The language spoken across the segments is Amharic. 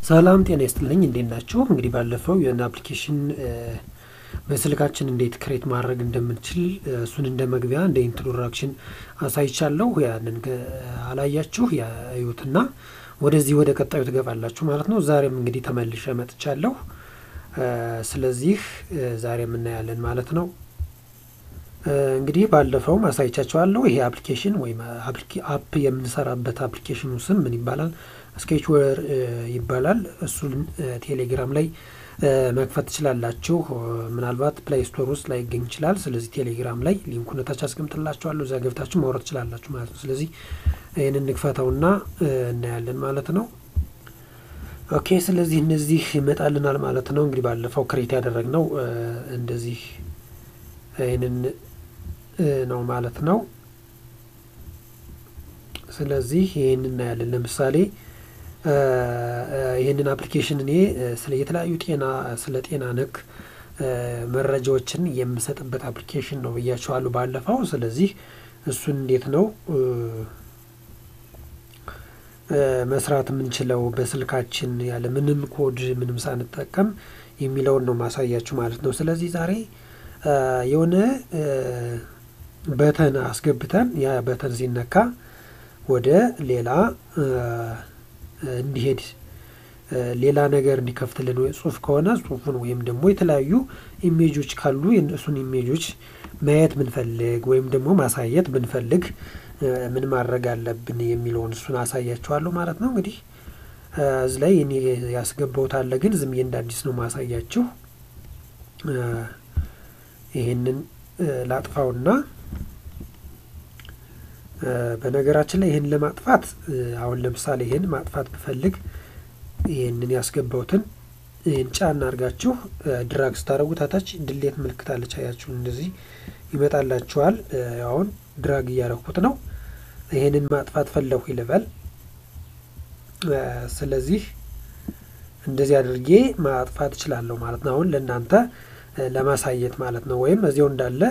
ሰላም ጤና ይስጥልኝ እንዴት ናችሁ? እንግዲህ ባለፈው የሆነ አፕሊኬሽን በስልካችን እንዴት ክሬት ማድረግ እንደምንችል እሱን እንደ መግቢያ እንደ ኢንትሮዳክሽን አሳይቻለሁ። ያንን አላያችሁ ያዩትና ወደዚህ ወደ ቀጣዩ ትገባላችሁ ማለት ነው። ዛሬም እንግዲህ ተመልሼ መጥቻለሁ። ስለዚህ ዛሬ የምናያለን ማለት ነው። እንግዲህ ባለፈው አሳይቻችኋለሁ። ይሄ አፕሊኬሽን ወይም አፕ የምንሰራበት አፕሊኬሽኑ ስም ምን ይባላል? ስኬችዌር ይባላል። እሱን ቴሌግራም ላይ መክፈት ትችላላችሁ። ምናልባት ፕላይ ስቶር ውስጥ ላይ ይገኝ ይችላል። ስለዚህ ቴሌግራም ላይ ሊንኩን ታች አስቀምጥላችኋለሁ። እዛ ገብታችሁ ማውረድ ትችላላችሁ ማለት ነው። ስለዚህ ይህንን እንክፈተውና እናያለን ማለት ነው። ኦኬ ስለዚህ እነዚህ ይመጣልናል ማለት ነው። እንግዲህ ባለፈው ክሬት ያደረግነው እንደዚህ ይህንን ነው ማለት ነው። ስለዚህ ይህን እናያለን። ለምሳሌ ይህንን አፕሊኬሽን እኔ ስለ የተለያዩ ጤና ስለ ጤና ነክ መረጃዎችን የምሰጥበት አፕሊኬሽን ነው ብያችኋለሁ ባለፈው። ስለዚህ እሱን እንዴት ነው መስራት የምንችለው በስልካችን ያለ ምንም ኮድ ምንም ሳንጠቀም የሚለውን ነው ማሳያችሁ ማለት ነው። ስለዚህ ዛሬ የሆነ በተን አስገብተን ያ በተን ሲነካ ወደ ሌላ እንዲሄድ ሌላ ነገር እንዲከፍትልን ወይ ጽሁፍ ከሆነ ጽሁፉን ወይም ደግሞ የተለያዩ ኢሜጆች ካሉ የእነሱን ኢሜጆች ማየት ብንፈልግ ወይም ደግሞ ማሳየት ብንፈልግ ምን ማድረግ አለብን የሚለውን እሱን አሳያችኋለሁ ማለት ነው። እንግዲህ እዚህ ላይ እኔ ያስገባሁት አለ፣ ግን ዝም እንደ አዲስ ነው ማሳያችሁ። ይሄንን ላጥፋውና በነገራችን ላይ ይህን ለማጥፋት አሁን ለምሳሌ ይህን ማጥፋት ብፈልግ ይህንን ያስገባውትን ይህን ጫና አድርጋችሁ ድራግ ስታደረጉ ታታች ድሌት ምልክት አለች። አያችሁ እንደዚህ ይመጣላችኋል። አሁን ድራግ እያረኩት ነው። ይህንን ማጥፋት ፈለኩ ይልበል። ስለዚህ እንደዚህ አድርጌ ማጥፋት እችላለሁ ማለት ነው። አሁን ለእናንተ ለማሳየት ማለት ነው። ወይም እዚያው እንዳለ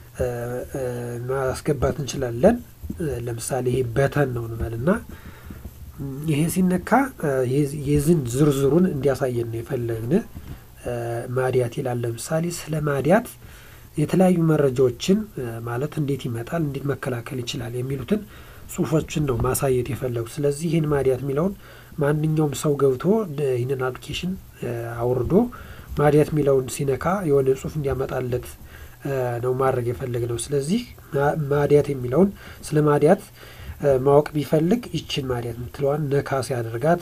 ማስገባት እንችላለን። ለምሳሌ ይሄ በተን ነው እንበልና ይሄ ሲነካ የዝን ዝርዝሩን እንዲያሳየን ነው የፈለግን። ማዲያት ይላል። ለምሳሌ ስለ ማዲያት የተለያዩ መረጃዎችን ማለት እንዴት ይመጣል፣ እንዴት መከላከል ይችላል የሚሉትን ጽሁፎችን ነው ማሳየት የፈለጉት። ስለዚህ ይህን ማዲያት የሚለውን ማንኛውም ሰው ገብቶ ይህንን አፕሊኬሽን አውርዶ ማዲያት የሚለውን ሲነካ የሆነ ጽሁፍ እንዲያመጣለት ነው ማድረግ የፈለግ ነው። ስለዚህ ማዲያት የሚለውን ስለ ማዲያት ማወቅ ቢፈልግ ይችን ማዲያት የምትለዋን ነካ ሲያደርጋት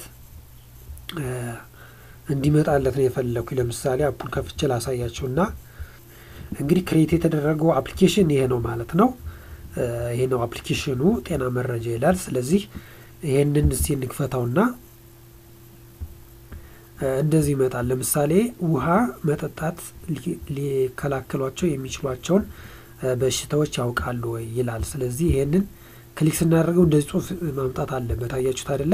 እንዲመጣለት ነው የፈለግኩ። ለምሳሌ አፑን ከፍቼ ላሳያቸው እና እንግዲህ ክሬት የተደረገው አፕሊኬሽን ይሄ ነው ማለት ነው። ይሄ ነው አፕሊኬሽኑ ጤና መረጃ ይላል። ስለዚህ ይሄንን እስቲ እንክፈታውና እንደዚህ ይመጣል። ለምሳሌ ውሃ መጠጣት ሊከላከሏቸው የሚችሏቸውን በሽታዎች ያውቃሉ ወይ ይላል። ስለዚህ ይሄንን ክሊክ ስናደርገው እንደዚህ ጽሁፍ ማምጣት አለበት። አያችሁት አይደለ?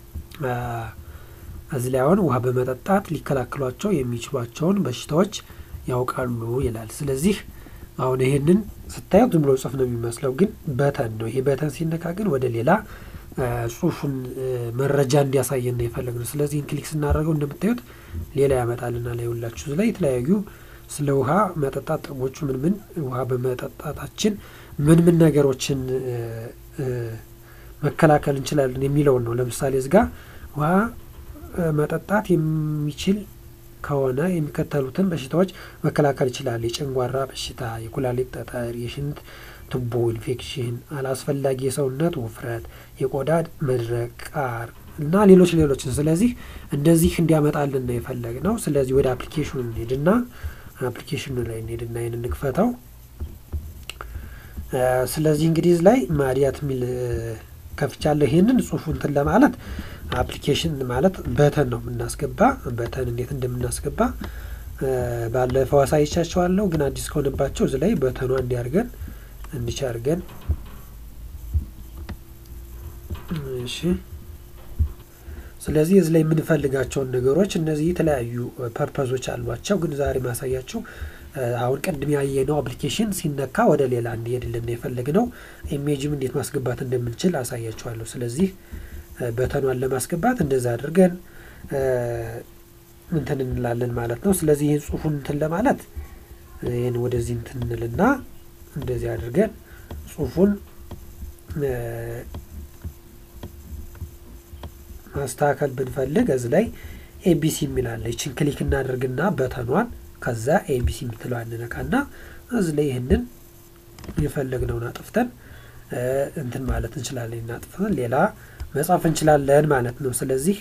እዚህ ላይ አሁን ውሃ በመጠጣት ሊከላከሏቸው የሚችሏቸውን በሽታዎች ያውቃሉ ይላል። ስለዚህ አሁን ይሄንን ስታዩት ዝም ብሎ ጽሁፍ ነው የሚመስለው፣ ግን በተን ነው። ይሄ በተን ሲነካ ግን ወደ ሌላ ጽሁፉን መረጃ እንዲያሳየን ነው የፈለግነው። ስለዚህ ክሊክ ስናደርገው እንደምታዩት ሌላ ያመጣልና ላይ ሁላችሁ ላይ የተለያዩ ስለ ውሃ መጠጣት ጥቅሞቹ ምን ምን ውሃ በመጠጣታችን ምን ምን ነገሮችን መከላከል እንችላለን የሚለውን ነው። ለምሳሌ እዚጋ ውሃ መጠጣት የሚችል ከሆነ የሚከተሉትን በሽታዎች መከላከል ይችላል። የጨንጓራ በሽታ፣ የኩላሊት ጠጠር፣ የሽንት ቱቦ ኢንፌክሽን፣ አላስፈላጊ የሰውነት ውፍረት፣ የቆዳ መድረቅ፣ ቃር እና ሌሎች ሌሎችን። ስለዚህ እንደዚህ እንዲያመጣልን ነው የፈለግ ነው። ስለዚህ ወደ አፕሊኬሽኑ እንሄድና አፕሊኬሽኑ ላይ እንሄድና ይህን እንክፈተው። ስለዚህ እንግዲህ ላይ ማዲያት የሚል ከፍቻለሁ። ይህንን ጽሁፉ እንትን ለማለት አፕሊኬሽን ማለት በተን ነው የምናስገባ። በተን እንዴት እንደምናስገባ ባለፈው አሳይቻቸዋለሁ። ግን አዲስ ከሆነባቸው እዚህ ላይ በተኗ እንዲያርገን እንዲቻርገን እሺ። ስለዚህ እዚህ ላይ የምንፈልጋቸውን ነገሮች እነዚህ የተለያዩ ፐርፐዞች አሏቸው። ግን ዛሬ ማሳያቸው አሁን ቅድም ያየነው አፕሊኬሽን ሲነካ ወደ ሌላ እንዲሄድልን የፈለግነው ኢሜጅም እንዴት ማስገባት እንደምንችል አሳያችኋለሁ። ስለዚህ በተኗን ለማስገባት እንደዛ አድርገን እንትን እንላለን ማለት ነው። ስለዚህ ይህን ጽሁፉን እንትን ለማለት ይህን ወደዚህ እንትን እንልና እንደዚህ አድርገን ጽሁፉን ማስተካከል ብንፈልግ እዚህ ላይ ኤቢሲ የሚላለ ይችን ክሊክ እናደርግና በተኗን ከዛ ኤቢሲ የምትለው እንነካና እዚህ ላይ ይህንን የፈለግነውን አጥፍተን እንትን ማለት እንችላለን። እናጥፍተን ሌላ መጻፍ እንችላለን ማለት ነው። ስለዚህ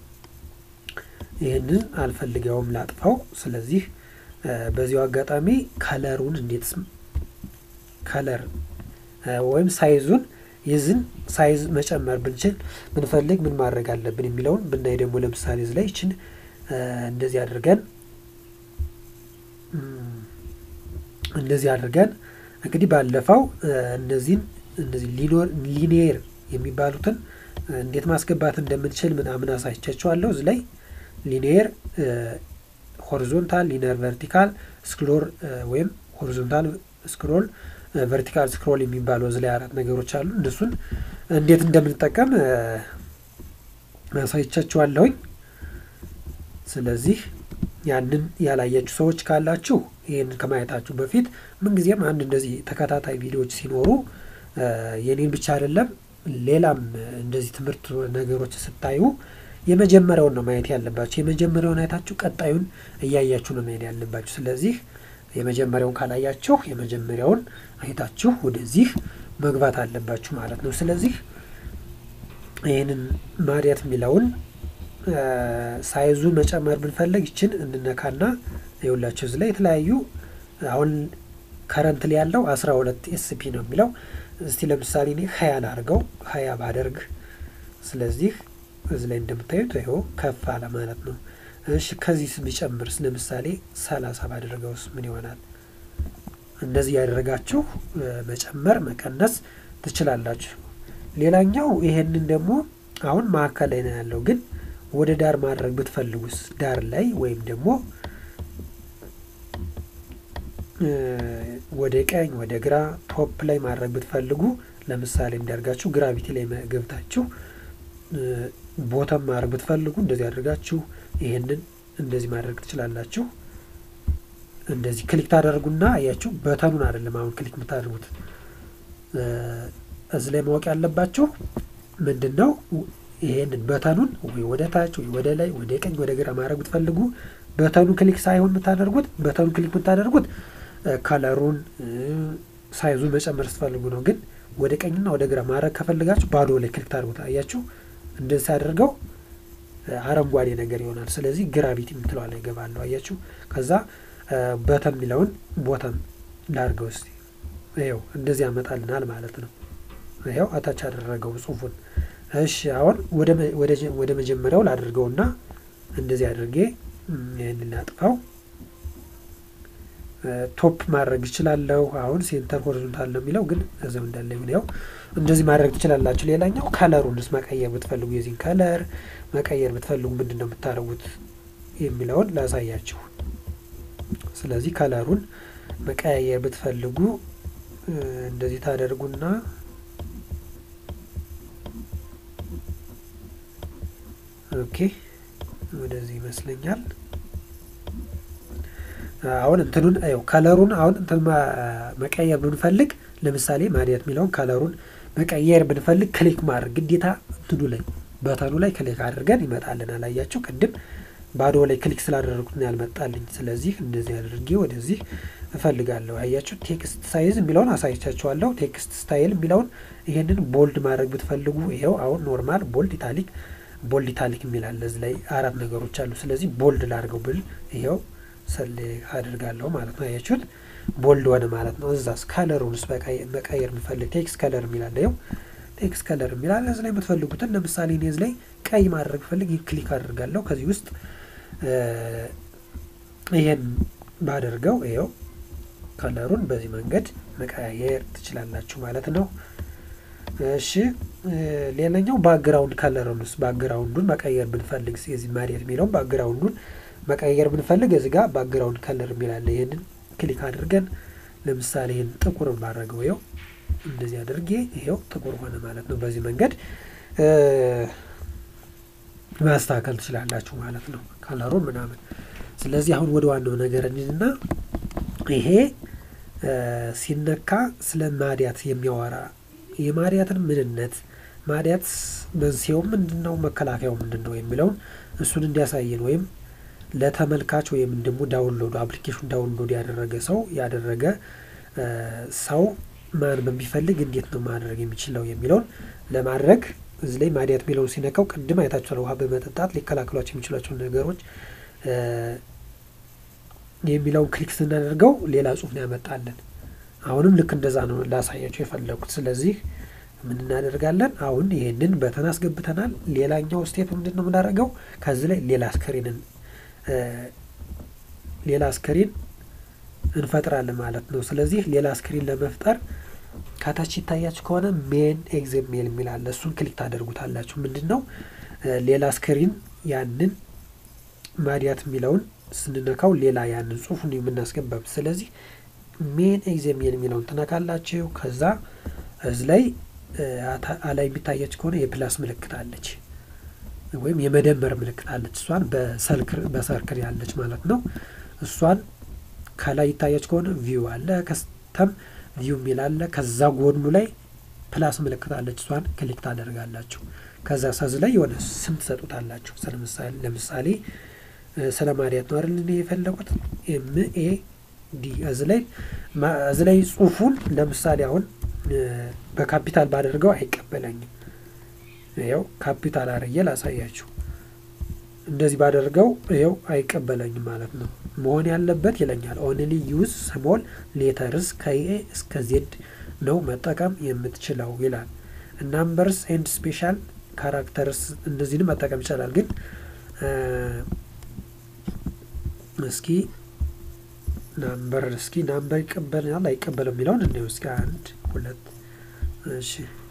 ይህንን አልፈልገውም ላጥፋው። ስለዚህ በዚሁ አጋጣሚ ከለሩን እንዴት ከለር ወይም ሳይዙን የዝን ሳይዝ መጨመር ብንችል ብንፈልግ ምን ማድረግ አለብን የሚለውን ብናይ ደግሞ ለምሳሌ እዚህ ላይ ይችን እንደዚህ አድርገን እንደዚህ አድርገን እንግዲህ ባለፈው እነዚህን እነዚህ ሊኒየር የሚባሉትን እንዴት ማስገባት እንደምንችል ምናምን አሳይቻችኋለሁ። እዚህ ላይ ሊኒየር ሆሪዞንታል፣ ሊኒየር ቨርቲካል ስክሮል ወይም ሆሪዞንታል ስክሮል ቨርቲካል ስክሮል የሚባለው እዚህ ላይ አራት ነገሮች አሉ። እነሱን እንዴት እንደምንጠቀም አሳይቻችኋለሁኝ። ስለዚህ ያንን ያላያችሁ ሰዎች ካላችሁ ይህንን ከማየታችሁ በፊት ምንጊዜም አንድ እንደዚህ ተከታታይ ቪዲዮዎች ሲኖሩ የኔን ብቻ አይደለም ሌላም እንደዚህ ትምህርት ነገሮች ስታዩ የመጀመሪያውን ነው ማየት ያለባችሁ። የመጀመሪያውን አይታችሁ ቀጣዩን እያያችሁ ነው መሄድ ያለባችሁ። ስለዚህ የመጀመሪያውን ካላያችሁ የመጀመሪያውን አይታችሁ ወደዚህ መግባት አለባችሁ ማለት ነው። ስለዚህ ይህንን ማዲያት የሚለውን ሳይዙን መጨመር ብንፈልግ ይችን እንነካና የሁላችሁ እዚህ ላይ የተለያዩ አሁን ከረንት ላይ ያለው አስራ ሁለት ኤስፒ ነው የሚለው እስቲ ለምሳሌ እኔ ሀያ ላድርገው ሀያ ባደርግ ስለዚህ እዚህ ላይ እንደምታዩት ይኸው ከፍ አለ ማለት ነው። እሺ ከዚህ ቢጨምርስ ለምሳሌ ሰላሳ ባደረገውስ ምን ይሆናል? እንደዚህ ያደረጋችሁ መጨመር መቀነስ ትችላላችሁ። ሌላኛው ይሄንን ደግሞ አሁን መካከል ላይ ነው ያለው፣ ግን ወደ ዳር ማድረግ ብትፈልጉስ ዳር ላይ ወይም ደግሞ ወደ ቀኝ ወደ ግራ ቶፕ ላይ ማድረግ ብትፈልጉ ለምሳሌ እንዲያርጋችሁ ግራቪቲ ላይ ገብታችሁ ቦተም ማድረግ ብትፈልጉ እንደዚህ አድርጋችሁ ይሄንን እንደዚህ ማድረግ ትችላላችሁ። እንደዚህ ክሊክ ታደርጉና አያችሁ፣ በተኑን አይደለም አሁን ክሊክ የምታደርጉት። እዚህ ላይ ማወቅ ያለባችሁ ምንድን ነው፣ ይሄንን በተኑን ወይ ወደ ታች ወይ ወደ ላይ ወደ ቀኝ ወደ ግራ ማድረግ ብትፈልጉ በተኑ ክሊክ ሳይሆን የምታደርጉት በተኑ ክሊክ የምታደርጉት ከለሩን ሳይዙን መጨመር ስትፈልጉ ነው። ግን ወደ ቀኝና ወደ ግራ ማድረግ ከፈልጋችሁ ባዶ ላይ ክሊክ ታደርጉት። አያችሁ እንደዚህ አድርገው አረንጓዴ ነገር ይሆናል። ስለዚህ ግራቪቲ የምትለዋ ላይ ይገባለሁ። አያችሁ ከዛ በተም የሚለውን ቦተም ላድርገው እስቲ ይኸው እንደዚህ ያመጣልናል ማለት ነው። ይኸው አታች አደረገው ጽሁፉን። እሺ አሁን ወደ መጀመሪያው ላድርገውና እንደዚህ አድርጌ ይህንን ላጥፋው። ቶፕ ማድረግ እችላለሁ። አሁን ሴንተር ሆሪዞንታል ነው የሚለው ግን እዚያው እንዳለ ይሁን። ያው እንደዚህ ማድረግ ትችላላችሁ። ሌላኛው ከለሩንስ መቀየር ብትፈልጉ የዚህን ከለር መቀየር ብትፈልጉ ምንድን ነው የምታደርጉት የሚለውን ላሳያችሁ። ስለዚህ ከለሩን መቀያየር ብትፈልጉ እንደዚህ ታደርጉና ኦኬ ወደዚህ ይመስለኛል። አሁን እንትኑን ው ከለሩን አሁን እንትን መቀየር ብንፈልግ ለምሳሌ ማዲያት የሚለውን ከለሩን መቀየር ብንፈልግ ክሊክ ማድረግ ግዴታ እንትኑ ላይ በተኑ ላይ ክሊክ አድርገን ይመጣልናል። አያችሁ ቅድም ባዶ ላይ ክሊክ ስላደረጉት ነው ያልመጣልኝ። ስለዚህ እንደዚህ አድርጌ ወደዚህ እፈልጋለሁ። አያችሁ ቴክስት ሳይዝ የሚለውን አሳይቻችኋለሁ። ቴክስት ስታይል የሚለውን ይሄንን ቦልድ ማድረግ ብትፈልጉ ይኸው አሁን ኖርማል፣ ቦልድ፣ ኢታሊክ ቦልድ ኢታሊክ የሚላለ እዚህ ላይ አራት ነገሮች አሉ። ስለዚህ ቦልድ ላድርገው ብል ይኸው ሰሌክት አድርጋለሁ ማለት ነው። አያችሁት ቦልድ ሆነ ማለት ነው። እዛስ ከለሩንስ መቀየር የምፈልግ ቴክስት ከለር የሚላለ ይኸው ቴክስት ከለር የሚላለ እዚህ ላይ የምትፈልጉትን ለምሳሌ እኔ እዚህ ላይ ቀይ ማድረግ ፈልግ ክሊክ አድርጋለሁ። ከዚህ ውስጥ ይሄን ባደርገው ይኸው ከለሩን በዚህ መንገድ መቀያየር ትችላላችሁ ማለት ነው። እሺ ሌላኛው ባክግራውንድ ከለሩንስ ባክግራውንዱን መቀየር ብንፈልግ የዚህ ማዲያት የሚለውን ባክግራውንዱን መቀየር ብንፈልግ እዚህ ጋር ባክግራውንድ ከለር የሚላለ ይህንን ክሊክ አድርገን ለምሳሌ ይህን ጥቁር ባደረገው ይኸው እንደዚህ አድርጌ ይኸው ጥቁር ሆነ ማለት ነው። በዚህ መንገድ ማስተካከል ትችላላችሁ ማለት ነው፣ ከለሩ ምናምን። ስለዚህ አሁን ወደ ዋናው ነገር እንሂድና ይሄ ሲነካ ስለ ማዲያት የሚያወራ የማዲያትን ምንነት ማዲያት መንስኤው ምንድን ነው፣ መከላከያው ምንድን ነው የሚለውን እሱን እንዲያሳየን ወይም ለተመልካች ወይም ደግሞ ዳውንሎድ አፕሊኬሽን ዳውንሎድ ያደረገ ሰው ያደረገ ሰው ማን በሚፈልግ እንዴት ነው ማድረግ የሚችለው የሚለውን ለማድረግ እዚህ ላይ ማዲያት የሚለውን ሲነካው ቅድም አይታችኋል። ውሃ በመጠጣት ሊከላከሏቸው የሚችሏቸው ነገሮች የሚለውን ክሊክ ስናደርገው ሌላ ጽሁፍ ነው ያመጣለን። አሁንም ልክ እንደዛ ነው ላሳያቸው የፈለጉት። ስለዚህ ምን እናደርጋለን? አሁን ይህንን በተን አስገብተናል። ሌላኛው ስቴፕ ምንድን ነው የምናደርገው? ከዚህ ላይ ሌላ ስክሪንን ሌላ ስክሪን እንፈጥራለን ማለት ነው። ስለዚህ ሌላ ስክሪን ለመፍጠር ከታች ይታያችሁ ከሆነ ሜን ኤግዘሜል የሚል አለ። እሱን ክሊክ ታደርጉታላችሁ። ምንድን ነው ሌላ ስክሪን ያንን ማዲያት የሚለውን ስንነካው ሌላ ያንን ጽሁፉን የምናስገባብ። ስለዚህ ሜን ኤግዘሜል የሚለውን ትነካላችሁ። ከዛ እዚህ ላይ አላይ የሚታያችሁ ከሆነ የፕላስ ምልክት አለች ወይም የመደመር ምልክት አለች። እሷን በሰርክል ያለች ማለት ነው። እሷን ከላይ ይታያች ከሆነ ቪው አለ፣ ከስተም ቪው የሚል አለ። ከዛ ጎኑ ላይ ፕላስ ምልክት አለች። እሷን ክሊክ ታደርጋላችሁ። ከዛ ሰዝ ላይ የሆነ ስም ትሰጡታላችሁ። ለምሳሌ ስለ ማዲያት ነው አይደል የፈለጉት ኤም ኤ ዲ እዚህ ላይ እዚህ ላይ ጽሁፉን ለምሳሌ አሁን በካፒታል ባደርገው አይቀበለኝም። ይኸው ካፒታል አርዬ ላሳያችሁ። እንደዚህ ባደርገው ይኸው አይቀበለኝም ማለት ነው። መሆን ያለበት ይለኛል ኦንሊ ዩዝ ስሞል ሌተርስ ከኤ እስከ ዜድ ነው መጠቀም የምትችለው ይላል። ናምበርስ ኤንድ ስፔሻል ካራክተርስ እንደዚህንም መጠቀም ይቻላል። ግን እስኪ ናምበር እስኪ ናምበር ይቀበልናል አይቀበልም የሚለውን እንዲሁ እስኪ አንድ ሁለት እሺ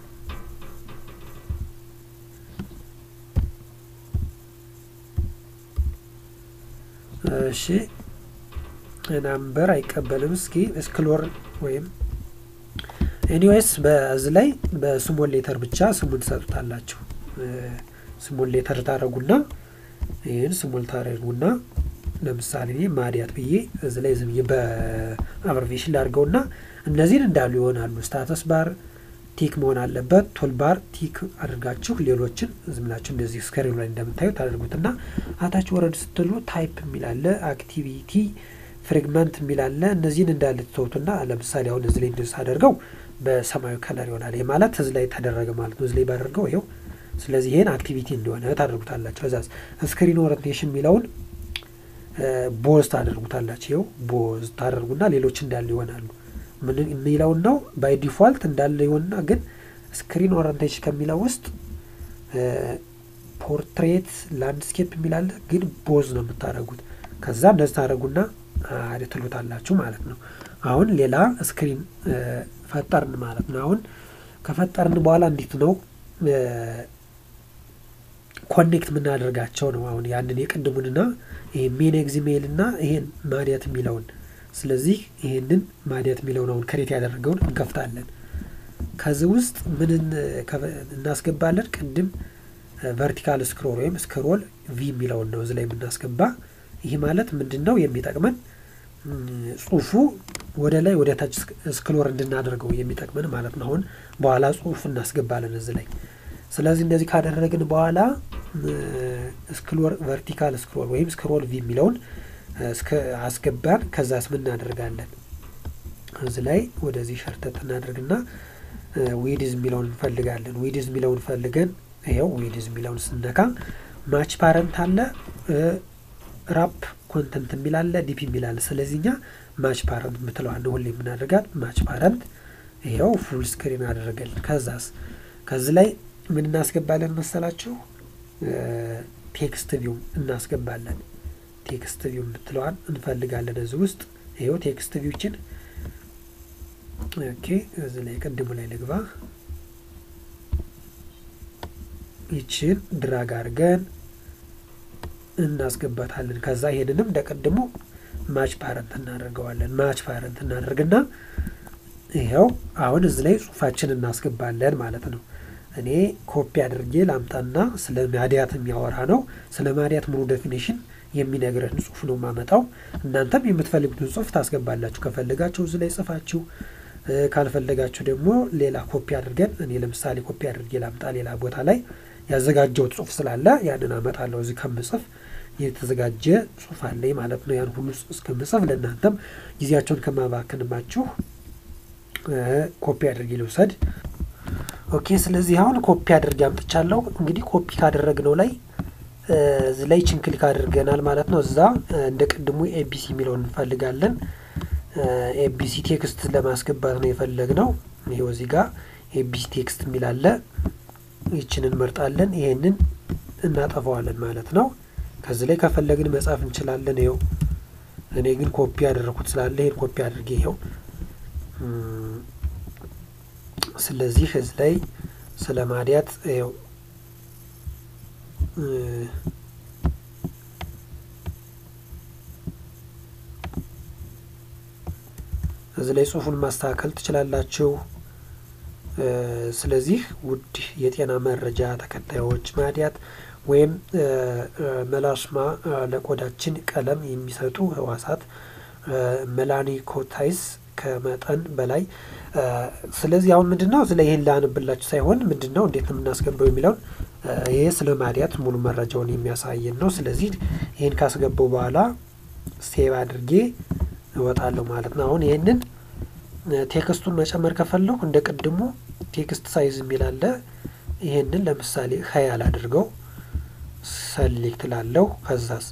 እሺ ናምበር አይቀበልም። እስኪ ስክሎር ወይም ኤኒዌይስ በዚህ ላይ በስሞል ሌተር ብቻ ስሙን ትሰጡታላችሁ። ስሞል ሌተር ታደረጉና ይህን ስሞል ታደረጉና ለምሳሌ እኔ ማዲያት ብዬ እዚ ላይ ዝም በአብሬቬሽን ላድርገውና እነዚህን እንዳሉ ይሆናሉ። ስታተስ ባር ቲክ መሆን አለበት። ቶል ባር ቲክ አድርጋችሁ ሌሎችን ዝምላችሁ እንደዚህ ስክሪኑ ላይ እንደምታዩት አድርጉትና አታች ወረድ ስትሉ ታይፕ የሚላለ አክቲቪቲ ፍሬግመንት የሚላለ እነዚህን እንዳለ ትተውትና ለምሳሌ አሁን እዚ ላይ እንደስ አደርገው በሰማያዊ ከለር ይሆናል። ይህ ማለት እዚ ላይ ተደረገ ማለት ነው። እዚ ላይ ባደርገው ይኸው። ስለዚህ ይህን አክቲቪቲ እንደሆነ ታደርጉታላችሁ። እዛ ስክሪን ኦሪንቴሽን የሚለውን ቦዝ ታደርጉታላችሁ። ይኸው ቦዝ ታደርጉና ሌሎች እንዳሉ ይሆናሉ። ምን የሚለውን ነው ባይ ዲፋልት እንዳለ ይሆንና ግን ስክሪን ኦሪንቴሽን ከሚለው ውስጥ ፖርትሬት ላንድስኬፕ የሚላለ ግን ቦዝ ነው የምታደርጉት። ከዛ እንደዚህ ታደርጉና ትሉታላችሁ ማለት ነው። አሁን ሌላ ስክሪን ፈጠርን ማለት ነው። አሁን ከፈጠርን በኋላ እንዴት ነው ኮኔክት የምናደርጋቸው ነው። አሁን ያንን የቅድሙንና ይሄ ሜን ኤግዚሜል እና ይሄን ማዲያት የሚለውን ስለዚህ ይሄንን ማዲያት የሚለውን አሁን ክሬት ያደረገውን እንከፍታለን። ከዚህ ውስጥ ምን እናስገባለን? ቅድም ቨርቲካል ስክሮል ወይም ስክሮል ቪ የሚለውን ነው እዚህ ላይ የምናስገባ። ይህ ማለት ምንድን ነው የሚጠቅመን ጽሁፉ ወደ ላይ ወደ ታች ስክሎር እንድናደርገው የሚጠቅመን ማለት ነው። አሁን በኋላ ጽሁፍ እናስገባለን እዚህ ላይ። ስለዚህ እንደዚህ ካደረግን በኋላ ስክሎር ቨርቲካል ስክሮል ወይም ስክሮል ቪ የሚለውን አስገባን። ከዛስ ምን እናደርጋለን? እዚህ ላይ ወደዚህ ሸርተት እናደርግና ዊድዝ የሚለውን እንፈልጋለን። ዊድዝ የሚለውን ፈልገን ይኸው ዊድዝ የሚለውን ስነካ ማች ፓረንት አለ ራፕ ኮንተንት የሚላለ ዲፒ የሚላለ። ስለዚህ እኛ ማች ፓረንት የምትለዋለ ሁሌ የምናደርጋት ማች ፓረንት ይኸው ፉል ስክሪን አደረገልን። ከዛስ ከዚህ ላይ ምን እናስገባለን መሰላችሁ? ቴክስት ቪው እናስገባለን። ቴክስት ቪው የምትለዋን እንፈልጋለን እዚህ ውስጥ ይኸው ቴክስት ቪውችን ኦኬ። እዚህ ላይ ቅድሙ ላይ ልግባ። ይችን ድራግ አድርገን እናስገባታለን። ከዛ ይሄንንም እንደቀድሞ ማች ፓረንት እናደርገዋለን። ማች ፓረንት እናደርግና ይኸው አሁን እዚህ ላይ ጽሁፋችን እናስገባለን ማለት ነው። እኔ ኮፒ አድርጌ ላምጣና ስለ ማዲያት የሚያወራ ነው። ስለ ማዲያት ሙሉ ዴፊኔሽን የሚነግረን ጽሁፍ ነው የማመጣው። እናንተም የምትፈልጉትን ጽሁፍ ታስገባላችሁ። ከፈለጋችሁ እዚህ ላይ ጽፋችሁ፣ ካልፈለጋችሁ ደግሞ ሌላ ኮፒ አድርገን እኔ ለምሳሌ ኮፒ አድርጌ ላምጣ ሌላ ቦታ ላይ ያዘጋጀው ጽሁፍ ስላለ ያንን አመጣለሁ። እዚህ ከምጽፍ የተዘጋጀ ጽሁፍ አለኝ ማለት ነው። ያን ሁሉ እስከምጽፍ ለእናንተም ጊዜያቸውን ከማባክንባችሁ ኮፒ አድርጌ ልውሰድ። ኦኬ። ስለዚህ አሁን ኮፒ አድርጌ አምጥቻለሁ። እንግዲህ ኮፒ ካደረግነው ላይ እዚህ ላይ ችን ክሊክ አድርገናል ማለት ነው። እዛ እንደ ቅድሙ ኤቢሲ የሚለውን እንፈልጋለን። ኤቢሲ ቴክስት ለማስገባት ነው የፈለግነው። ይኸው እዚህ ጋር ኤቢሲ ቴክስት የሚል አለ። ይችን እንመርጣለን። ይሄንን እናጠፋዋለን ማለት ነው። ከዚህ ላይ ከፈለግን መጻፍ እንችላለን። ይኸው እኔ ግን ኮፒ ያደረኩት ስላለ ይሄን ኮፒ አድርጌ ይኸው ስለዚህ እዚህ ላይ ስለ ማዲያት ይኸው እዚህ ላይ ጽሁፉን ማስተካከል ትችላላችሁ። ስለዚህ ውድ የጤና መረጃ ተከታዮች ማዲያት ወይም መላስማ ለቆዳችን ቀለም የሚሰጡ ህዋሳት መላኒኮታይስ ከመጠን በላይ ስለዚህ አሁን ምንድን ነው እዚህ ላይ ይህን ላንብላችሁ ሳይሆን ምንድን ነው እንዴት ነው የምናስገባው የሚለውን ይሄ ስለ ማዲያት ሙሉ መረጃውን የሚያሳየን ነው። ስለዚህ ይህን ካስገባው በኋላ ሴቭ አድርጌ እወጣለሁ ማለት ነው። አሁን ይህንን ቴክስቱን መጨመር ከፈለሁ እንደ ቅድሙ ቴክስት ሳይዝ የሚል አለ። ይህንን ለምሳሌ ሀያል አድርገው ሰሌክት ላለሁ ከዛስ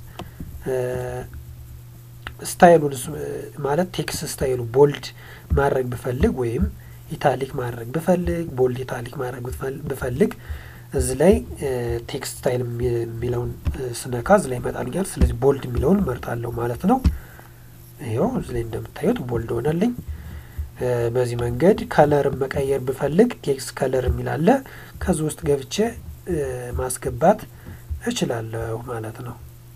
ስታይሉን ማለት ቴክስት ስታይሉ ቦልድ ማድረግ ብፈልግ ወይም ኢታሊክ ማድረግ ብፈልግ ቦልድ ኢታሊክ ማድረግ ብፈልግ እዚህ ላይ ቴክስት ስታይል የሚለውን ስነካ እዚህ ላይ ይመጣልኛል። ስለዚህ ቦልድ የሚለውን መርጣለሁ ማለት ነው። ይኸው እዚህ ላይ እንደምታዩት ቦልድ ሆነልኝ። በዚህ መንገድ ከለርን መቀየር ብፈልግ ቴክስት ከለር የሚል አለ። ከዚህ ውስጥ ገብቼ ማስገባት እችላለሁ ማለት ነው።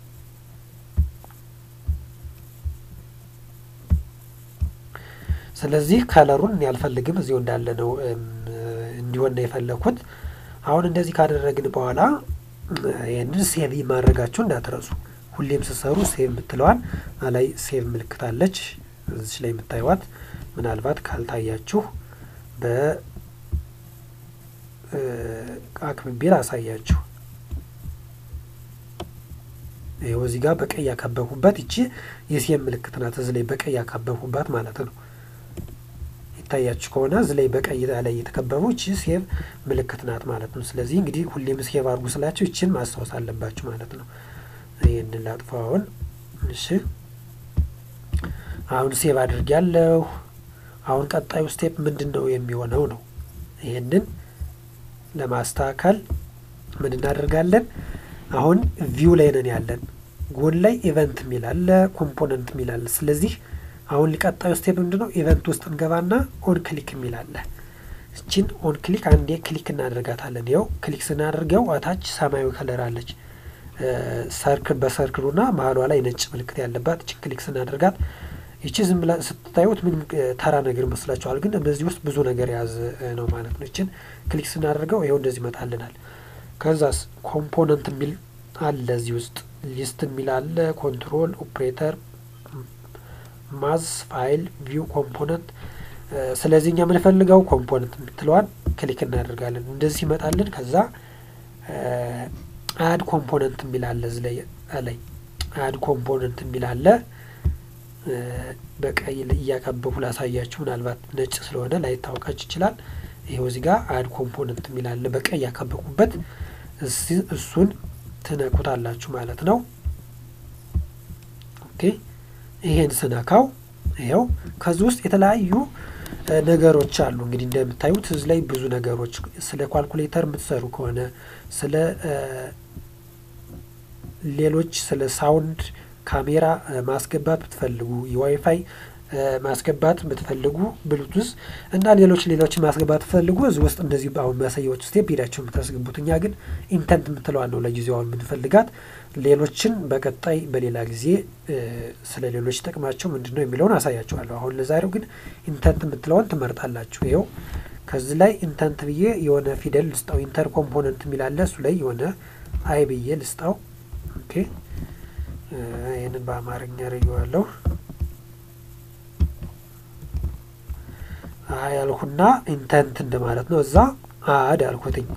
ስለዚህ ከለሩን ያልፈልግም እዚሁ እንዳለ ነው እንዲሆን ነው የፈለኩት። አሁን እንደዚህ ካደረግን በኋላ ይህንን ሴቭ ማድረጋችሁ እንዳትረሱ። ሁሌም ስሰሩ ሴቭ የምትለዋን ላይ ሴቭ ምልክት አለች እዚች ላይ የምታዩዋት። ምናልባት ካልታያችሁ በአክብቤ ላሳያችሁ። ይኸው እዚህ ጋር በቀይ ያካበብኩባት ይቺ የሴቭ ምልክት ናት። እዚህ ላይ በቀይ ያካበብኩባት ማለት ነው። ይታያችሁ ከሆነ እዚህ ላይ በቀይ ላይ የተከበበው ይቺ ሴቭ ምልክት ናት ማለት ነው። ስለዚህ እንግዲህ ሁሌም ሴቭ አድርጉ ስላችሁ ይችን ማስታወስ አለባችሁ ማለት ነው። ይህንን ላጥፋው አሁን። እሺ አሁን ሴቭ አድርጊያለሁ። አሁን ቀጣዩ ስቴፕ ምንድን ነው የሚሆነው ነው። ይህንን ለማስተካከል ምን እናደርጋለን? አሁን ቪው ላይ ነን ያለን። ጎን ላይ ኢቨንት የሚል አለ፣ ኮምፖነንት የሚል አለ። ስለዚህ አሁን ሊቀጣዩ ስቴፕ ምንድን ነው? ኢቨንት ውስጥ እንገባና ኦን ክሊክ የሚል አለ። እችን ኦን ክሊክ አንዴ ክሊክ እናደርጋታለን። ይኸው ክሊክ ስናደርገው አታች ሰማያዊ ከለር አለች ሰርክል በሰርክሉና መሀሏ ላይ ነጭ ምልክት ያለባት እችን ክሊክ ስናደርጋት ይቺ ዝም ብላ ስትታዩት ምንም ተራ ነገር ይመስላችኋል፣ ግን በዚህ ውስጥ ብዙ ነገር የያዘ ነው ማለት ነው። ይችን ክሊክ ስናደርገው ይኸው እንደዚህ ይመጣልናል። ከዛስ ኮምፖነንት የሚል አለ እዚህ ውስጥ ሊስት የሚል አለ፣ ኮንትሮል ኦፕሬተር፣ ማዝ፣ ፋይል፣ ቪው፣ ኮምፖነንት። ስለዚህ እኛ የምንፈልገው ኮምፖነንት የምትለዋን ክሊክ እናደርጋለን። እንደዚህ ይመጣልን። ከዛ አድ ኮምፖነንት የሚል አለ እዚህ ላይ ላይ አድ ኮምፖነንት የሚል አለ በቀይ እያቀበቡ ላሳያችሁ። ምናልባት ነጭ ስለሆነ ላይታወቃችሁ ይችላል። ይኸው እዚህ ጋር አድ ኮምፖነንት የሚል አለ በቀይ ያካበቁበት፣ እሱን ትነኩታላችሁ ማለት ነው። ኦኬ ይሄን ስነካው ይኸው ከዚህ ውስጥ የተለያዩ ነገሮች አሉ። እንግዲህ እንደምታዩት እዚህ ላይ ብዙ ነገሮች ስለ ኳልኩሌተር የምትሰሩ ከሆነ ስለ ሌሎች ስለ ሳውንድ ካሜራ ማስገባት ብትፈልጉ የዋይፋይ ማስገባት ብትፈልጉ ብሉቱዝ እና ሌሎች ሌሎችን ማስገባት ብትፈልጉ እዚህ ውስጥ እንደዚህ አሁን ማሳያዎች ስቴፕ ሄዳቸው የምታስገቡት። እኛ ግን ኢንተንት የምትለዋን ነው ለጊዜው አሁን የምንፈልጋት። ሌሎችን በቀጣይ በሌላ ጊዜ ስለ ሌሎች ጥቅማቸው ምንድን ነው የሚለውን አሳያችኋለሁ። አሁን ለዛሬው ግን ኢንተንት የምትለዋን ትመርጣላችሁ። ይኸው ከዚህ ላይ ኢንተንት ብዬ የሆነ ፊደል ልስጠው። ኢንተር ኮምፖነንት የሚላለ እሱ ላይ የሆነ አይ ብዬ ልስጠው። ኦኬ ይህንን በአማርኛ ረየዋለሁ። አይ ያልኩና ኢንተንት እንደማለት ነው። እዛ አድ አልኩትኝ።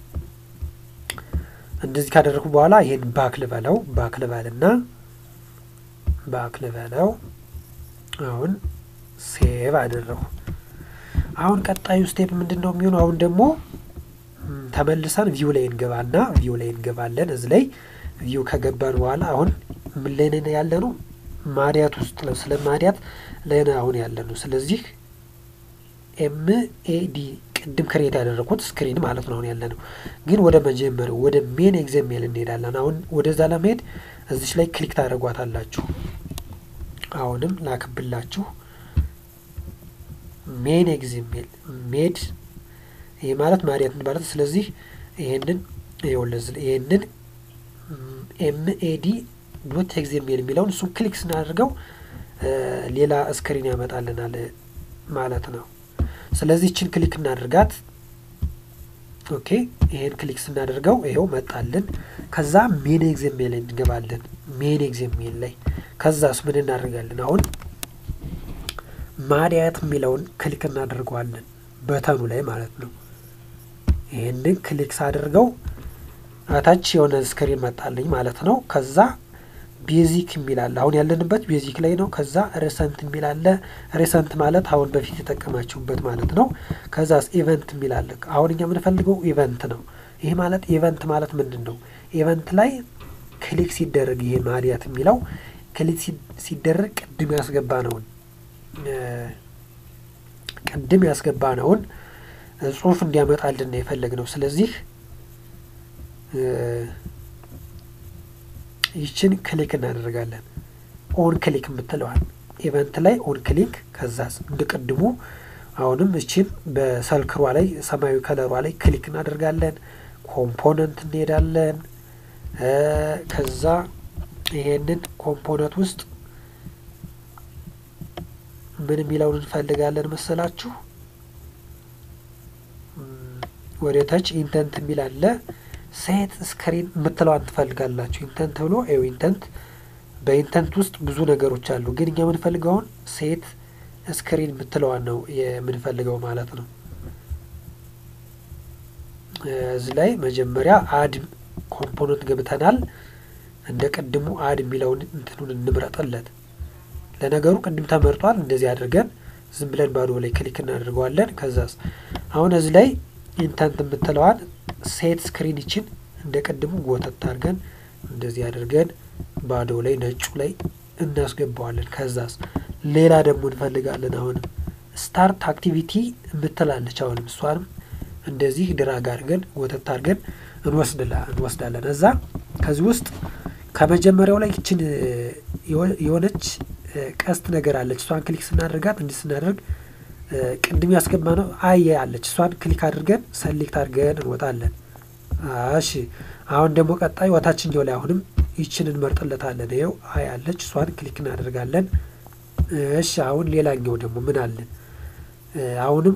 እንደዚህ ካደረግኩ በኋላ ይሄን ባክ ልበለው ባክ ልበልና ባክ ልበለው። አሁን ሴቭ አደረጉ። አሁን ቀጣዩ ስቴፕ ምንድን ነው የሚሆነው? አሁን ደግሞ ተመልሰን ቪው ላይ እንገባና ቪው ላይ እንገባለን። እዚህ ላይ ቪው ከገባን በኋላ አሁን ምን ላይ ነን ያለ ነው? ማዲያት ውስጥ ነው። ስለ ማዲያት ላይ ነው አሁን ያለ ነው። ስለዚህ ኤም ኤ ዲ ቅድም ክሬት ያደረኩት ስክሪን ማለት ነው አሁን ያለ ነው። ግን ወደ መጀመሪያው ወደ ሜን ኤግዛሜል እንሄዳለን። አሁን ወደዛ ለመሄድ እዚች ላይ ክሊክ ታደርጓታላችሁ። አሁንም ላክብላችሁ ሜን ኤግዛሜል ሜድ ይህ ማለት ማዲያት ማለት ስለዚህ ይሄንን ይኸውልህ ይሄንን ኤምኤዲ ዶት ኤግዛሜል የሚለውን እሱን ክሊክ ስናደርገው ሌላ ስክሪን ያመጣልናል ማለት ነው። ስለዚህ ይችን ክሊክ እናደርጋት። ኦኬ ይሄን ክሊክ ስናደርገው ይኸው መጣልን። ከዛ ሜን ኤግዛሜል ላይ እንገባለን። ሜን ኤግዛሜል ላይ ከዛስ ምን እናደርጋለን? አሁን ማዲያት የሚለውን ክሊክ እናደርገዋለን በተኑ ላይ ማለት ነው። ይህንን ክሊክ ሳደርገው አታች የሆነ ስክሪን መጣልኝ ማለት ነው። ከዛ ቤዚክ የሚላለ አሁን ያለንበት ቤዚክ ላይ ነው። ከዛ ሬሰንት የሚላለ ሬሰንት ማለት አሁን በፊት የጠቀማችሁበት ማለት ነው። ከዛ ኢቨንት የሚላለ አሁን እኛ የምንፈልገው ኢቨንት ነው። ይህ ማለት ኢቨንት ማለት ምንድን ነው? ኢቨንት ላይ ክሊክ ሲደረግ ይሄ ማዲያት የሚለው ክሊክ ሲደረግ ቅድም ያስገባ ነውን ቅድም ያስገባ ነውን ጽሁፍ እንዲያመጣልን ነው የፈለግ ነው። ስለዚህ ይችን ክሊክ እናደርጋለን። ኦን ክሊክ የምትለዋል ኢቨንት ላይ ኦን ክሊክ ከዛ እንድቅድሙ አሁንም እችን በሰልክሯ ላይ ሰማያዊ ከለሯ ላይ ክሊክ እናደርጋለን። ኮምፖነንት እንሄዳለን። ከዛ ይሄንን ኮምፖነንት ውስጥ ምን የሚለውን እንፈልጋለን መሰላችሁ? ወደ ታች ኢንተንት የሚል አለ። ሴት ስክሪን የምትለዋን ትፈልጋላችሁ። ኢንተንት ብሎ ይኸው ኢንተንት በኢንተንት ውስጥ ብዙ ነገሮች አሉ፣ ግን እኛ የምንፈልገውን ሴት ስክሪን የምትለዋን ነው የምንፈልገው ማለት ነው። እዚህ ላይ መጀመሪያ አድ ኮምፖነንት ገብተናል። እንደ ቅድሙ አድ የሚለውን እንትኑን እንምረጥለት። ለነገሩ ቅድም ተመርጧል። እንደዚህ አድርገን ዝም ብለን ባዶ ላይ ክሊክ እናደርገዋለን። ከዛስ አሁን እዚህ ላይ ኢንተንት የምትለዋን ሴት ስክሪን ይችን እንደ ቅድሙ ጎተት አድርገን እንደዚህ አድርገን ባዶ ላይ ነጩ ላይ እናስገባዋለን። ከዛስ ሌላ ደግሞ እንፈልጋለን። አሁንም ስታርት አክቲቪቲ የምትላለች አሁንም እሷንም እንደዚህ ድራግ አድርገን ወተት አድርገን እንወስዳለን። እዛ ከዚህ ውስጥ ከመጀመሪያው ላይ ይችን የሆነች ቀስት ነገር አለች። እሷን ክሊክ ስናደርጋት እንዲህ ስናደርግ ቅድም ያስገባ ነው አይ አለች። እሷን ክሊክ አድርገን ሰሌክት አድርገን እንወጣለን። እሺ አሁን ደግሞ ቀጣይ ወታችኛው ላይ አሁንም ይችን እንመርጥለታለን። ይኸው አይ አለች። እሷን ክሊክ እናደርጋለን። እሺ አሁን ሌላኛው ደግሞ ምን አለን? አሁንም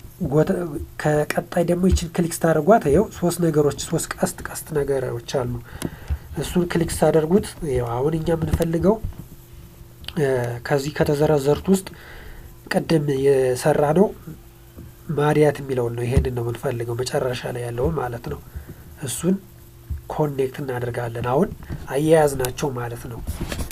ከቀጣይ ደግሞ ይችን ክሊክ ስታደርጓት ይኸው ሶስት ነገሮች ሶስት ቀስት ቀስት ነገሮች አሉ። እሱን ክሊክ ስታደርጉት ይኸው አሁን እኛ የምንፈልገው ከዚህ ከተዘረዘሩት ውስጥ ቅድም የሰራ ነው ማዲያት የሚለውን ነው። ይሄንን ነው የምንፈልገው መጨረሻ ላይ ያለውን ማለት ነው። እሱን ኮኔክት እናደርጋለን። አሁን አያያዝ ናቸው ማለት ነው።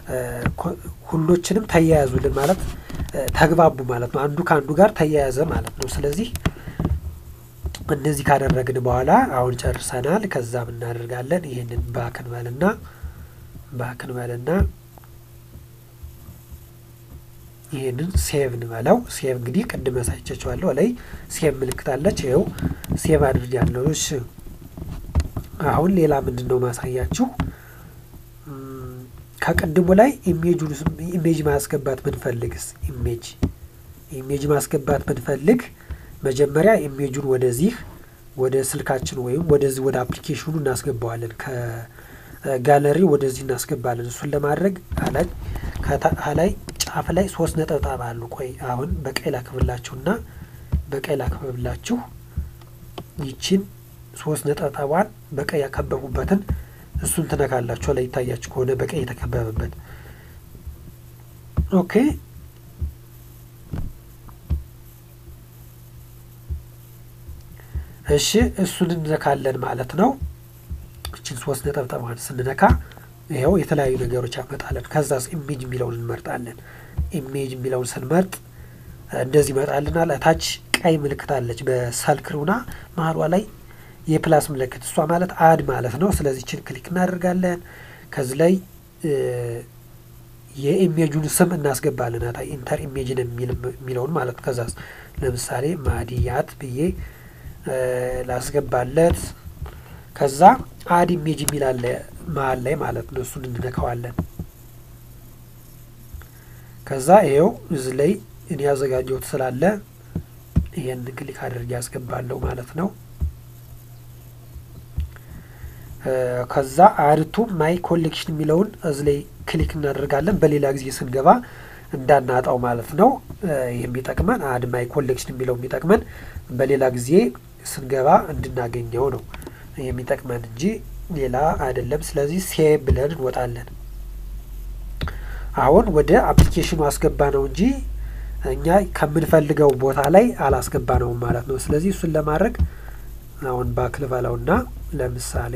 ሁሎችንም ተያያዙልን ማለት ተግባቡ ማለት ነው። አንዱ ከአንዱ ጋር ተያያዘ ማለት ነው። ስለዚህ እንደዚህ ካደረግን በኋላ አሁን ጨርሰናል። ከዛም እናደርጋለን ይህንን ባክን በልና ባክን በልና ይህንን ሴቭ እንበለው። ሴቭ እንግዲህ ቅድም ያሳይቻችኋለሁ ላይ ሴቭ ምልክት አለች። ይኸው ሴቭ አድርጊያለሁ። እሺ አሁን ሌላ ምንድን ነው ማሳያችሁ? ከቅድሙ ላይ ኢሜጁን ኢሜጅ ማስገባት ብንፈልግስ ኢሜጅ ኢሜጅ ማስገባት ብንፈልግ መጀመሪያ ኢሜጁን ወደዚህ ወደ ስልካችን ወይም ወደዚህ ወደ አፕሊኬሽኑ እናስገባዋለን። ከጋለሪ ወደዚህ እናስገባለን። እሱን ለማድረግ ከላይ ጫፍ ላይ ሶስት ነጠብጣብ አሉ። ቆይ አሁን በቀይ ላክብላችሁና በቀይ ላክብላችሁ ይችን ሶስት ነጠብጣቧን በቀይ ያከበቡበትን እሱን ትነካላችሁ። ላይ ይታያችሁ ከሆነ በቀይ የተከበበበት ኦኬ። እሺ እሱን እንነካለን ማለት ነው። እችን ሶስት ነጠብጣቧን ስንነካ ይኸው የተለያዩ ነገሮች ያመጣለን። ከዛስ ኢሜጅ የሚለውን እንመርጣለን። ኢሜጅ የሚለውን ስንመርጥ እንደዚህ ይመጣልናል። እታች ቀይ ምልክት አለች በሰልክሩና መሀሏ ላይ የፕላስ ምልክት እሷ ማለት አድ ማለት ነው። ስለዚህ ችን ክሊክ እናደርጋለን። ከዚህ ላይ የኢሜጁን ስም እናስገባለን። ታ ኢንተር ኢሜጅን የሚለውን ማለት ነው። ከዛ ለምሳሌ ማዲያት ብዬ ላስገባለት። ከዛ አድ ኢሜጅ የሚላለ መሀል ላይ ማለት ነው። እሱን እንነካዋለን። ከዛ ይኸው እዚህ ላይ እኔ ያዘጋጀሁት ስላለ ይሄን ክሊክ አድርጌ ያስገባለሁ ማለት ነው። ከዛ አድቱ ማይ ኮሌክሽን የሚለውን እዚ ላይ ክሊክ እናደርጋለን። በሌላ ጊዜ ስንገባ እንዳናጣው ማለት ነው። የሚጠቅመን አድ ማይ ኮሌክሽን የሚለው የሚጠቅመን በሌላ ጊዜ ስንገባ እንድናገኘው ነው የሚጠቅመን እንጂ ሌላ አይደለም። ስለዚህ ሴቭ ብለን እንወጣለን። አሁን ወደ አፕሊኬሽኑ አስገባ ነው እንጂ እኛ ከምንፈልገው ቦታ ላይ አላስገባ ነውም ማለት ነው። ስለዚህ እሱን ለማድረግ አሁን ባክል በላውና ለምሳሌ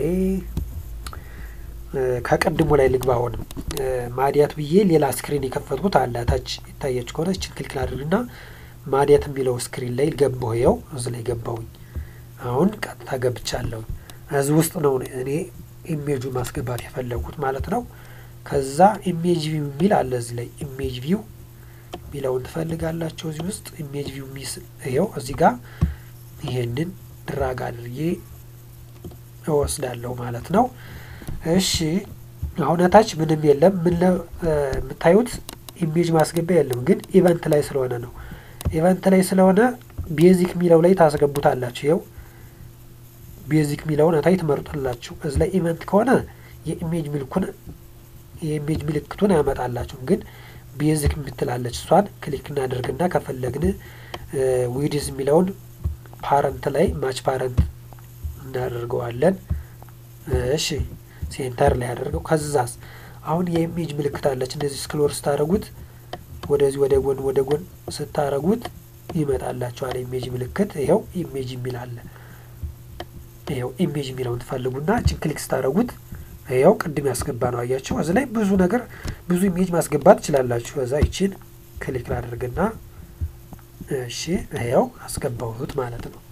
ከቅድሙ ላይ ልግባ። አሁንም ማዲያት ብዬ ሌላ ስክሪን የከፈትኩት አለ ታች ይታያች ከሆነ እችን ክሊክ ላድርግና ማዲያት የሚለው ስክሪን ላይ ገባሁ። ይኸው እዚ ላይ ገባሁኝ። አሁን ቀጥታ ገብቻለሁኝ። እዚህ ውስጥ ነው እኔ ኢሜጁ ማስገባት የፈለጉት ማለት ነው። ከዛ ኢሜጅ ቪው የሚል አለ እዚህ ላይ ኢሜጅ ቪው የሚለውን ትፈልጋላቸው። እዚህ ውስጥ ኢሜጅ ቪው ሚስ ይኸው እዚህ ጋር ይሄንን ድራግ አድርጌ እወስዳለሁ ማለት ነው። እሺ አሁን ታች ምንም የለም። ምን የምታዩት ኢሜጅ ማስገቢያ የለም፣ ግን ኢቨንት ላይ ስለሆነ ነው። ኢቨንት ላይ ስለሆነ ቤዚክ የሚለው ላይ ታስገቡታላችሁ። ይኸው ቤዚክ የሚለውን እታይ ትመርጡላችሁ። እዚ ላይ ኢቨንት ከሆነ የኢሜጅ ምልኩን የኢሜጅ ምልክቱን አያመጣላችሁ፣ ግን ቤዚክ የምትላለች እሷን ክሊክ እናደርግና ከፈለግን ዊድዝ የሚለውን ፓረንት ላይ ማች ፓረንት እናደርገዋለን። እሺ ሴንተር ላይ ያደርገው። ከዛስ አሁን የኢሜጅ ምልክት አለች። እንደዚህ ስክሎር ስታደረጉት ወደዚህ ወደ ጎን ወደ ጎን ስታደረጉት ይመጣላችኋል ኢሜጅ ምልክት። ይኸው ኢሜጅ የሚል አለ። ይኸው ኢሜጅ የሚለውን ትፈልጉና እችን ክሊክ ስታደረጉት ይኸው ቅድም ያስገባ ነው አያችሁ። እዚህ ላይ ብዙ ነገር ብዙ ኢሜጅ ማስገባት ትችላላችሁ። እዛ ይችን ክሊክ ላደርግና እሺ ይኸው አስገባሁት ማለት ነው።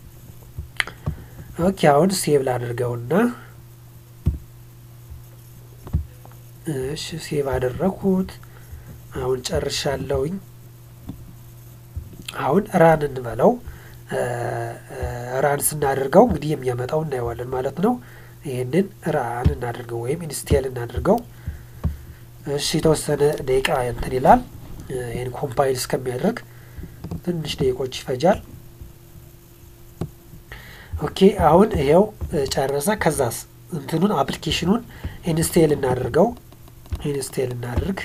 ኦኬ አሁን ሴቭ ላድርገውና እሺ ሴቭ አደረኩት። አሁን ጨርሻለሁኝ። አሁን ራን እንበለው። ራን ስናደርገው እንግዲህ የሚያመጣው እናየዋለን ማለት ነው። ይህንን ራን እናድርገው ወይም ኢንስቴል እናድርገው። እሺ የተወሰነ ደቂቃ እንትን ይላል። ይህን ኮምፓይል እስከሚያደርግ ትንሽ ደቂቆች ይፈጃል። ኦኬ አሁን ይሄው ጨረሰ። ከዛስ እንትኑን አፕሊኬሽኑን ኢንስቴል እናድርገው። ኢንስቴል እናድርግ።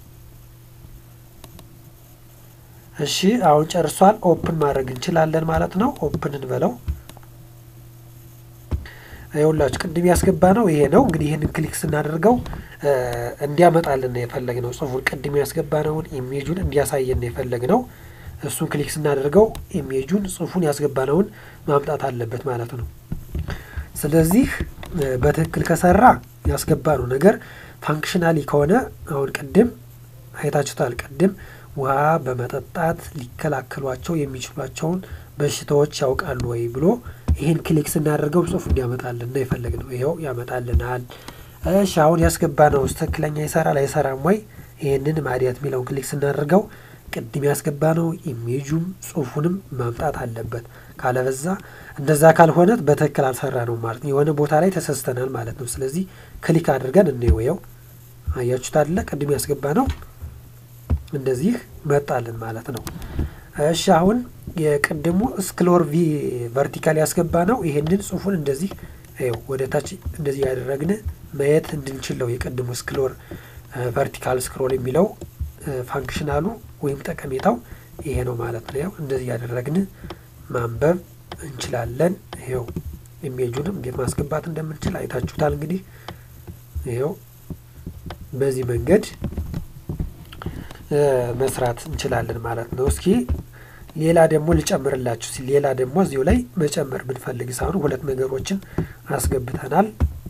እሺ አሁን ጨርሷል። ኦፕን ማድረግ እንችላለን ማለት ነው። ኦፕን እንበለው። ይኸውላችሁ ቅድም ያስገባ ነው ይሄ ነው። እንግዲህ ይህንን ክሊክ ስናደርገው እንዲያመጣልን ነው የፈለግነው። ጽሁፉን ቅድም ያስገባነውን ኢሜጁን እንዲያሳየን ነው የፈለግነው። እሱን ክሊክ ስናደርገው ኢሜጁን ጽሁፉን ያስገባነውን ማምጣት አለበት ማለት ነው። ስለዚህ በትክክል ከሰራ ያስገባነው ነገር ፋንክሽናሊ ከሆነ አሁን ቅድም አይታችሁታል። ቅድም ውሃ በመጠጣት ሊከላከሏቸው የሚችሏቸውን በሽታዎች ያውቃሉ ወይ ብሎ ይህን ክሊክ ስናደርገው ጽሁፍ እንዲያመጣልን ነው የፈለግነው። ይኸው ያመጣልናል። እሺ አሁን ያስገባነው ትክክለኛ ይሰራል አይሰራም ወይ? ይህንን ማዲያት የሚለውን ክሊክ ስናደርገው ቅድም ያስገባነው ኢሜጁም ጽሁፉንም ማምጣት አለበት። ካለበዛ እንደዛ ካልሆነ በትክክል አልሰራ ነው ማለት ነው። የሆነ ቦታ ላይ ተሰስተናል ማለት ነው። ስለዚህ ክሊክ አድርገን እንየው። አያችሁት አይደለ? ቅድም ያስገባነው እንደዚህ መጣልን ማለት ነው። እሺ አሁን የቅድሙ ስክሎር ቪ ቨርቲካል ያስገባ ነው። ይሄንን ጽሁፉን እንደዚህ ይኸው ወደ ታች እንደዚህ ያደረግን ማየት እንድንችለው የቅድሙ ስክሎር ቨርቲካል ስክሮል የሚለው ፋንክሽናሉ ወይም ጠቀሜታው ይሄ ነው ማለት ነው። ያው እንደዚህ ያደረግን ማንበብ እንችላለን። ይኸው ኢሜጁንም እንዴት ማስገባት እንደምንችል አይታችሁታል። እንግዲህ ይኸው በዚህ መንገድ መስራት እንችላለን ማለት ነው። እስኪ ሌላ ደግሞ ልጨምርላችሁ ሲል ሌላ ደግሞ እዚሁ ላይ መጨመር ብንፈልግ ሳሁን ሁለት ነገሮችን አስገብተናል።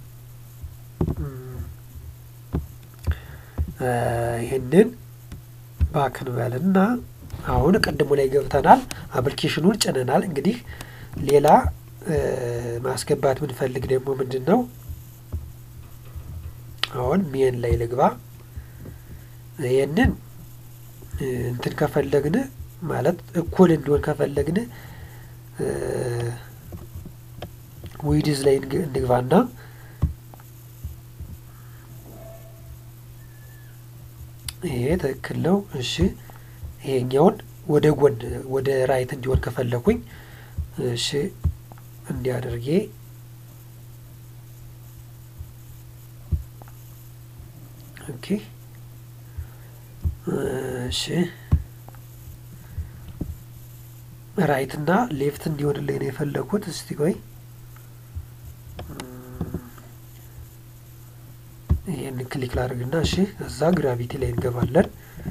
ይህንን ባክንበልና አሁን ቅድሙ ላይ ገብተናል። አፕሊኬሽኑን ጭነናል። እንግዲህ ሌላ ማስገባት ብንፈልግ ደግሞ ምንድን ነው አሁን ሜን ላይ ልግባ። ይህንን እንትን ከፈለግን ማለት እኩል እንዲሆን ከፈለግን ዊድዝ ላይ እንግባና ይሄ ትክክል ነው። እሺ ይሄኛውን ወደ ጎን ወደ ራይት እንዲሆን ከፈለኩኝ እሺ እንዲያደርጌ ኦኬ እሺ ራይት እና ሌፍት እንዲሆንልኝ ነው የፈለኩት። እስቲ ቆይ ይህን ክሊክ ላድርግና እሺ፣ እዛ ግራቪቲ ላይ እንገባለን።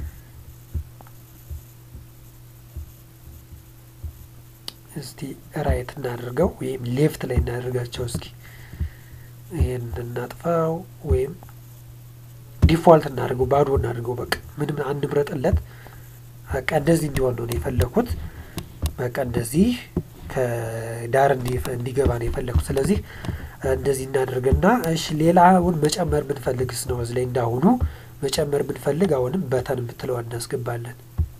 እስቲ ራይት እናድርገው ወይም ሌፍት ላይ እናደርጋቸው። እስኪ ይህን እናጥፋው ወይም ዲፋልት እናድርገው፣ ባዶ እናድርገው። በቃ ምንም አንምረጥለት። በቃ እንደዚህ እንዲሆን ነው የፈለኩት። በቃ እንደዚህ ከዳር እንዲገባ ነው የፈለኩት። ስለዚህ እንደዚህ እናደርግና እሺ፣ ሌላውን መጨመር ብንፈልግስ ነው እዚህ ላይ እንዳሁኑ መጨመር ብንፈልግ አሁንም በተን የምትለዋ እናስገባለን።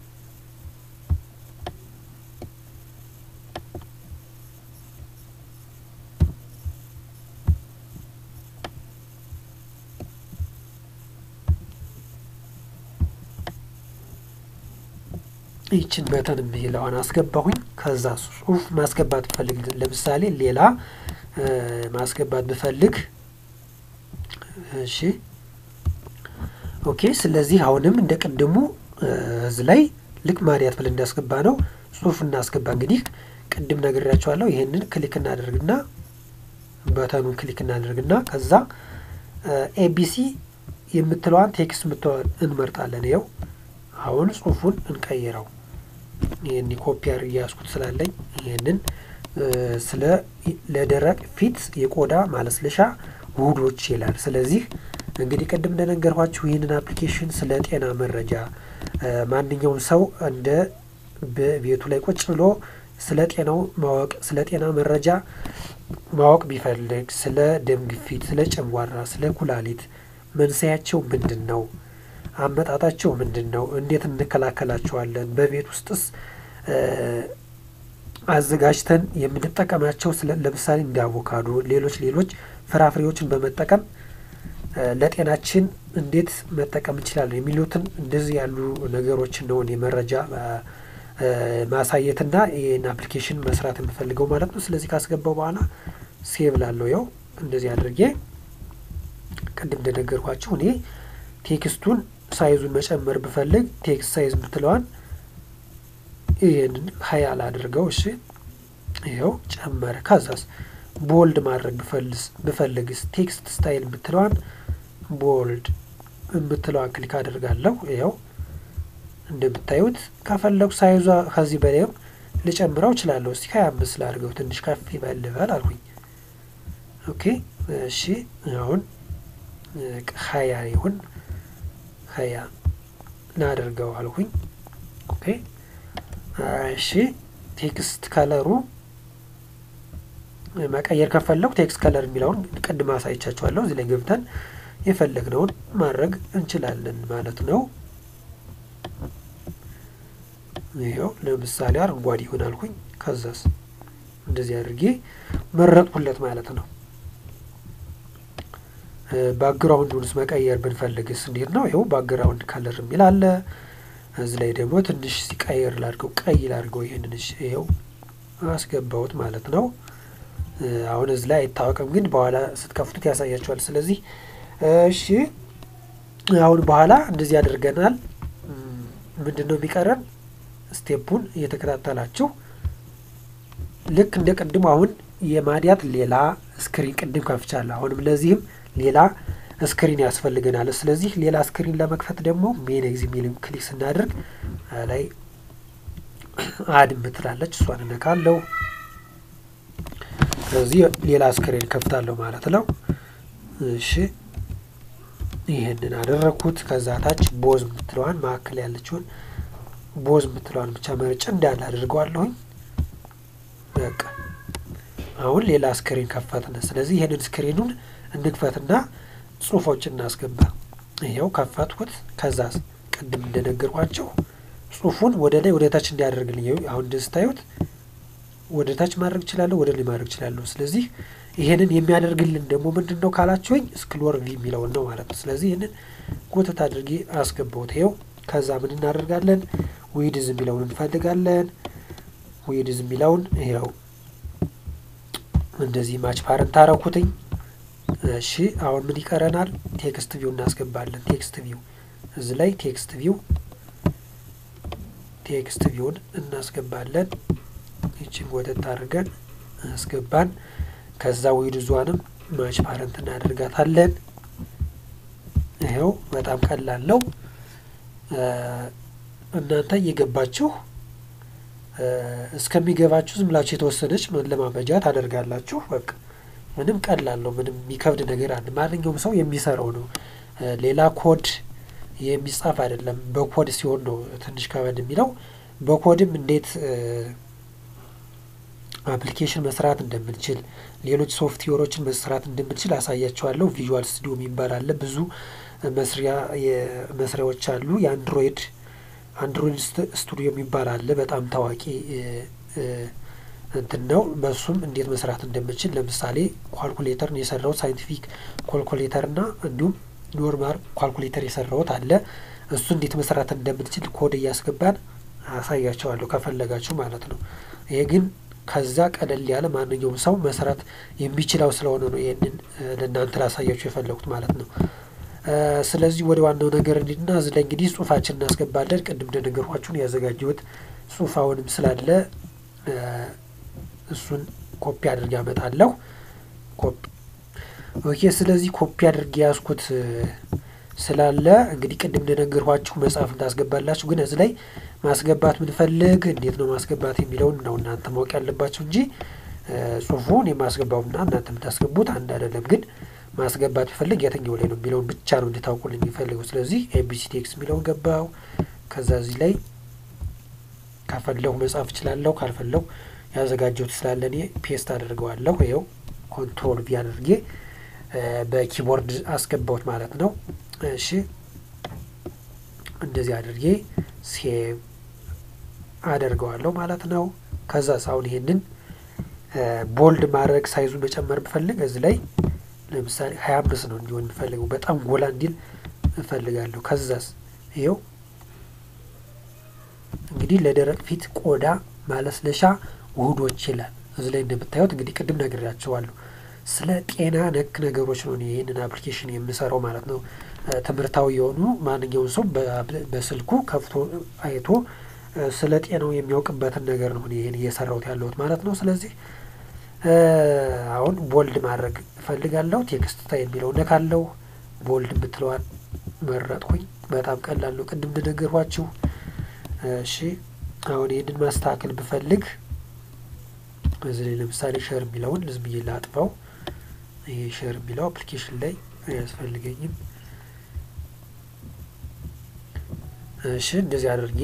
ይችን በተን የሚለዋን አስገባሁኝ። ከዛ ጽሁፍ ማስገባት ብፈልግ ለምሳሌ ሌላ ማስገባት ብፈልግ እሺ፣ ኦኬ። ስለዚህ አሁንም እንደ ቅድሙ እዚህ ላይ ልክ ማዲያት ብለን እንዳስገባ ነው ጽሁፍ እናስገባ። እንግዲህ ቅድም ነግሬያቸዋለሁ። ይህንን ክሊክ እናደርግና በተኑን ክሊክ እናደርግና ከዛ ኤቢሲ የምትለዋን ቴክስት የምትለዋን እንመርጣለን። ይኸው አሁን ጽሁፉን እንቀይረው። ይህን ኮፒ አድርጌ ያዝኩት ስላለኝ ይህንን ስለ ለደረቅ ፊት የቆዳ ማለስለሻ ውህዶች ይላል። ስለዚህ እንግዲህ ቅድም እንደነገርኳችሁ ይህንን አፕሊኬሽን ስለ ጤና መረጃ ማንኛውም ሰው እንደ በቤቱ ላይ ቁጭ ብሎ ስለ ጤናው ማወቅ ስለ ጤና መረጃ ማወቅ ቢፈልግ ስለ ደም ግፊት፣ ስለ ጨጓራ፣ ስለ ኩላሊት መንስኤያቸው ምንድን ነው? አመጣጣቸው ምንድን ነው? እንዴት እንከላከላቸዋለን? በቤት ውስጥስ አዘጋጅተን የምንጠቀማቸው ለምሳሌ እንደ አቮካዶ፣ ሌሎች ሌሎች ፍራፍሬዎችን በመጠቀም ለጤናችን እንዴት መጠቀም እንችላለን የሚሉትን እንደዚህ ያሉ ነገሮችን ነው እኔ መረጃ ማሳየትና ይህን አፕሊኬሽን መስራት የምፈልገው ማለት ነው። ስለዚህ ካስገባው በኋላ ሴቭ ላለው ያው እንደዚህ አድርጌ ቅድም እንደነገርኳችሁ እኔ ቴክስቱን ሳይዙን መጨመር ብፈልግ ቴክስት ሳይዝ ምትለዋን ይህንን ሀያ ላድርገው። እሺ ይኸው ጨመረ። ከዛስ ቦልድ ማድረግ ብፈልግስ ቴክስት ስታይል የምትለዋን ቦልድ የምትለዋን ክሊክ አድርጋለሁ። ይኸው እንደምታዩት ከፈለጉ ሳይዟ ከዚህ በላይም ልጨምረው እችላለሁ። እስቲ ሀያ አምስት ላድርገው ትንሽ ከፍ ይበል ልበል አልኩኝ። ኦኬ እሺ አሁን ሀያ ይሁን ሀያ ላድርገው አልኩኝ። ኦኬ እሺ ቴክስት ከለሩ መቀየር ከፈለጉ ቴክስት ከለር የሚለውን ቅድም አሳይቻችኋለሁ። እዚህ ላይ ገብተን የፈለግነውን ማድረግ እንችላለን ማለት ነው። ይኸው ለምሳሌ አረንጓዴ ይሆን አልኩኝ። ከዛስ እንደዚህ አድርጌ መረጥኩለት ማለት ነው። ባክግራውንዱንስ መቀየር ብንፈልግስ እንዴት ነው? ይኸው ባክግራውንድ ከለር የሚል አለ። እዚህ ላይ ደግሞ ትንሽ ሲቀየር ላድርገው፣ ቀይ ላድርገው። ይህንን ይኸው አስገባሁት ማለት ነው። አሁን እዚህ ላይ አይታወቅም፣ ግን በኋላ ስትከፍቱት ያሳያቸዋል። ስለዚህ እሺ፣ አሁን በኋላ እንደዚህ አድርገናል። ምንድን ነው የሚቀረን? ስቴፑን እየተከታተላችሁ ልክ እንደ ቅድሙ አሁን የማዲያት ሌላ ስክሪን ቅድም ከፍቻለሁ። አሁንም ለዚህም ሌላ ስክሪን ያስፈልገናል። ስለዚህ ሌላ ስክሪን ለመክፈት ደግሞ ሜን ኤግዚ ሚል ክሊክ ስናደርግ ላይ አድ ምትላለች እሷን እነካለሁ። ስለዚህ ሌላ ስክሪን ከፍታለሁ ማለት ነው። እሺ ይህንን አደረግኩት። ከዛ ታች ቦዝ ምትለዋን መካከል ያለችውን ቦዝ ምትለዋን ብቻ መርጬ እንዳለ አድርገዋለሁኝ። በቃ አሁን ሌላ ስክሪን ከፈትን። ስለዚህ ይህንን ስክሪኑን እንክፈትና ጽሁፎችን እናስገባ። ይኸው ከፈትኩት። ከዛ ቅድም እንደነገርኳቸው ጽሁፉን ወደ ላይ ወደ ታች እንዲያደርግልኝ አሁን እንደስታዩት ወደ ታች ማድረግ እችላለሁ፣ ወደ ላይ ማድረግ እችላለሁ። ስለዚህ ይሄንን የሚያደርግልን ደግሞ ምንድን ነው ካላችሁኝ ስክሎር ቪ የሚለውን ነው ማለት ነው። ስለዚህ ይህንን ጎተት አድርጌ አስገባሁት። ይኸው ከዛ ምን እናደርጋለን? ዊድዝ የሚለውን እንፈልጋለን። ዊድዝ የሚለውን ይኸው እንደዚህ ማች ፓረንት አረኩትኝ። እሺ አሁን ምን ይቀረናል? ቴክስት ቪው እናስገባለን። ቴክስት ቪው እዚህ ላይ ቴክስት ቪው ቴክስት ቪውን እናስገባለን። ይችን ወደት አድርገን አስገባን። ከዛ ዊድዟንም ማች ፓረንት እናደርጋታለን። ይኸው በጣም ቀላል ነው። እናንተ እየገባችሁ እስከሚገባችሁ ዝም ብላችሁ የተወሰነች መለማመጃ ታደርጋላችሁ። በቃ ምንም ቀላል ነው። ምንም የሚከብድ ነገር አለ። ማንኛውም ሰው የሚሰራው ነው። ሌላ ኮድ የሚጻፍ አይደለም። በኮድ ሲሆን ነው ትንሽ ከበድ የሚለው። በኮድም እንዴት አፕሊኬሽን መስራት እንደምንችል ሌሎች ሶፍትዌሮችን መስራት እንደምንችል አሳያቸዋለሁ። ቪዥዋል ስቱዲዮ የሚባል አለ። ብዙ መስሪያ መስሪያዎች አሉ። የአንድሮይድ አንድሮይድ ስቱዲዮ የሚባል አለ። በጣም ታዋቂ እንትን ነው። በሱም እንዴት መስራት እንደምንችል ለምሳሌ ኳልኩሌተርን የሰራሁት ሳይንቲፊክ ኳልኩሌተር እና እንዲሁም ኖርማል ኳልኩሌተር የሰራሁት አለ። እሱ እንዴት መስራት እንደምንችል ኮድ እያስገባን አሳያቸዋለሁ ከፈለጋችሁ ማለት ነው። ይሄ ግን ከዛ ቀለል ያለ ማንኛውም ሰው መስራት የሚችለው ስለሆነ ነው ይህንን ለእናንተ ላሳያችሁ የፈለጉት ማለት ነው። ስለዚህ ወደ ዋናው ነገር እንዲና እዚህ ላይ እንግዲህ ጽሁፋችን እናስገባለን። ቅድም እንደነገርኳችሁን ያዘጋጀሁት ጽሁፍ አሁንም ስላለ እሱን ኮፒ አድርጌ አመጣለሁ። ኮፒ ኦኬ። ስለዚህ ኮፒ አድርጌ ያዝኩት ስላለ እንግዲህ ቅድም እንደነገርኳችሁ መጽሐፍ ታስገባላችሁ። ግን እዚህ ላይ ማስገባት ምንፈልግ እንዴት ነው ማስገባት የሚለውን ነው እናንተ ማወቅ ያለባችሁ እንጂ ጽሁፉን የማስገባውና እናንተ የምታስገቡት አንድ አይደለም። ግን ማስገባት ቢፈልግ የትኛው ላይ ነው የሚለውን ብቻ ነው እንድታውቁልኝ የሚፈልገው። ስለዚህ ኤቢሲ ቴክስ የሚለውን ገባው። ከዛ እዚህ ላይ ከፈለሁ መጻፍ እችላለሁ፣ ካልፈለሁ ያዘጋጀሁት ስላለ እኔ ፔስት አድርገዋለሁ። ይኸው ኮንትሮል ቪ አድርጌ በኪቦርድ አስገባሁት ማለት ነው። እሺ እንደዚህ አድርጌ ሴቭ አደርገዋለሁ ማለት ነው። ከዛ ሳሁን ይሄንን ቦልድ ማድረግ ሳይዙ መጨመር ብፈልግ እዚህ ላይ ለምሳሌ ሀያ አምስት ነው እንዲሆን የምፈልገው በጣም ጎላ እንዲል እፈልጋለሁ። ከዛስ ይኸው እንግዲህ ለደረቅ ፊት ቆዳ ማለስለሻ ውህዶች ይላል። እዚህ ላይ እንደምታዩት እንግዲህ ቅድም ነግሬያቸዋለሁ። ስለ ጤና ነክ ነገሮች ነው ይህንን አፕሊኬሽን የምሰራው ማለት ነው። ትምህርታዊ የሆኑ ማንኛውም ሰው በስልኩ ከፍቶ አይቶ ስለ ጤናው የሚያውቅበትን ነገር ነው ይህን እየሰራሁት ያለሁት ማለት ነው። ስለዚህ አሁን ቦልድ ማድረግ እፈልጋለሁ። ቴክስት ታይ የሚለው ነካለው። ቦልድ የምትለዋን መረጥኩኝ። በጣም ቀላል ነው፣ ቅድም እንደነገርኳችሁ። እሺ አሁን ይህንን ማስተካከል ብፈልግ እዚህ ላይ ለምሳሌ ሸር የሚለውን ዝም ብዬ ላጥፋው። ይሄ ሸር የሚለው አፕሊኬሽን ላይ አያስፈልገኝም። እሺ እንደዚህ አድርጌ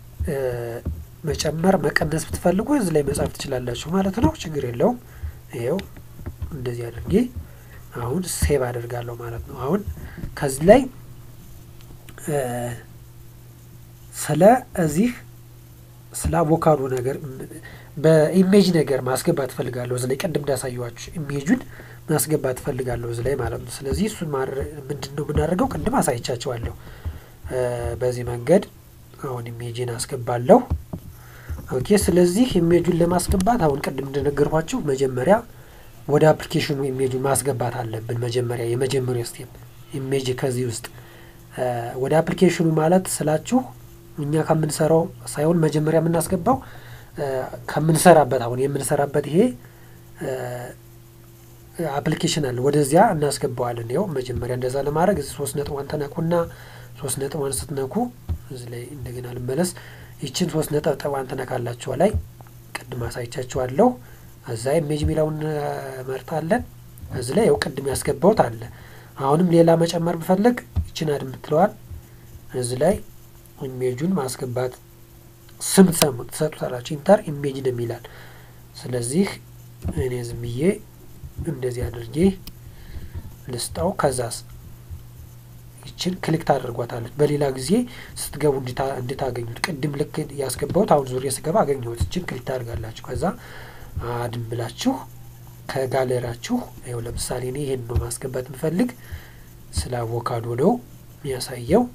መጨመር መቀነስ ብትፈልጉ እዚህ ላይ መጻፍ ትችላላችሁ ማለት ነው። ችግር የለውም። ይኸው እንደዚህ አድርጌ አሁን ሴቭ አደርጋለሁ ማለት ነው። አሁን ከዚህ ላይ ስለ እዚህ ስለ አቮካዶ ነገር በኢሜጅ ነገር ማስገባት እፈልጋለሁ። እዚህ ላይ ቅድም እንዳሳየኋችሁ ኢሜጁን ማስገባት እፈልጋለሁ እዚህ ላይ ማለት ነው። ስለዚህ እሱን ምንድን ነው የምናደርገው? ቅድም አሳይቻቸዋለሁ። በዚህ መንገድ አሁን ኢሜጅን አስገባለሁ። ኦኬ። ስለዚህ ኢሜጁን ለማስገባት አሁን ቅድም እንደነገርኳችሁ መጀመሪያ ወደ አፕሊኬሽኑ ኢሜጁን ማስገባት አለብን። መጀመሪያ የመጀመሪያ ስቴፕ ኢሜጅ ከዚህ ውስጥ ወደ አፕሊኬሽኑ ማለት ስላችሁ እኛ ከምንሰራው ሳይሆን መጀመሪያ የምናስገባው ከምንሰራበት አሁን የምንሰራበት ይሄ አፕሊኬሽን አለ ወደዚያ እናስገባዋለን። ይኸው መጀመሪያ እንደዛ ለማድረግ እዚህ ሶስት ነጥቧን ተነኩና ሶስት ነጥቧን ስትነኩ እዚህ ላይ እንደገና ልመለስ። ይችን ሶስት ነጠብጠቧን ትነካላችሁ ላይ ቅድም አሳይቻችኋለሁ። እዛ ኢሜጅ የሚለውን መርጣለን። እዚህ ላይ ያው ቅድም ያስገባውት አለ። አሁንም ሌላ መጨመር ብፈልግ ይችን አድ የምትለዋል እዚህ ላይ ኢሜጁን ማስገባት ስም ትሰጡታላችሁ። ኢንተር ኢሜጅ ነው የሚላል። ስለዚህ እኔ ዝም ብዬ እንደዚህ አድርጌ ልስጣው። ከዛስ ይችን ክሊክ ታደርጓታለች። በሌላ ጊዜ ስትገቡ እንድታገኙት ቅድም ልክ ያስገባሁት አሁን ዙሪያ ስገባ አገኘሁት። ይችን ክሊክ ታደርጋላችሁ። ከዛ አድም ብላችሁ ከጋለራችሁ ይኸው ለምሳሌ እኔ ይሄን ነው ማስገባት የምፈልግ ስለ አቮካዶ ነው የሚያሳየው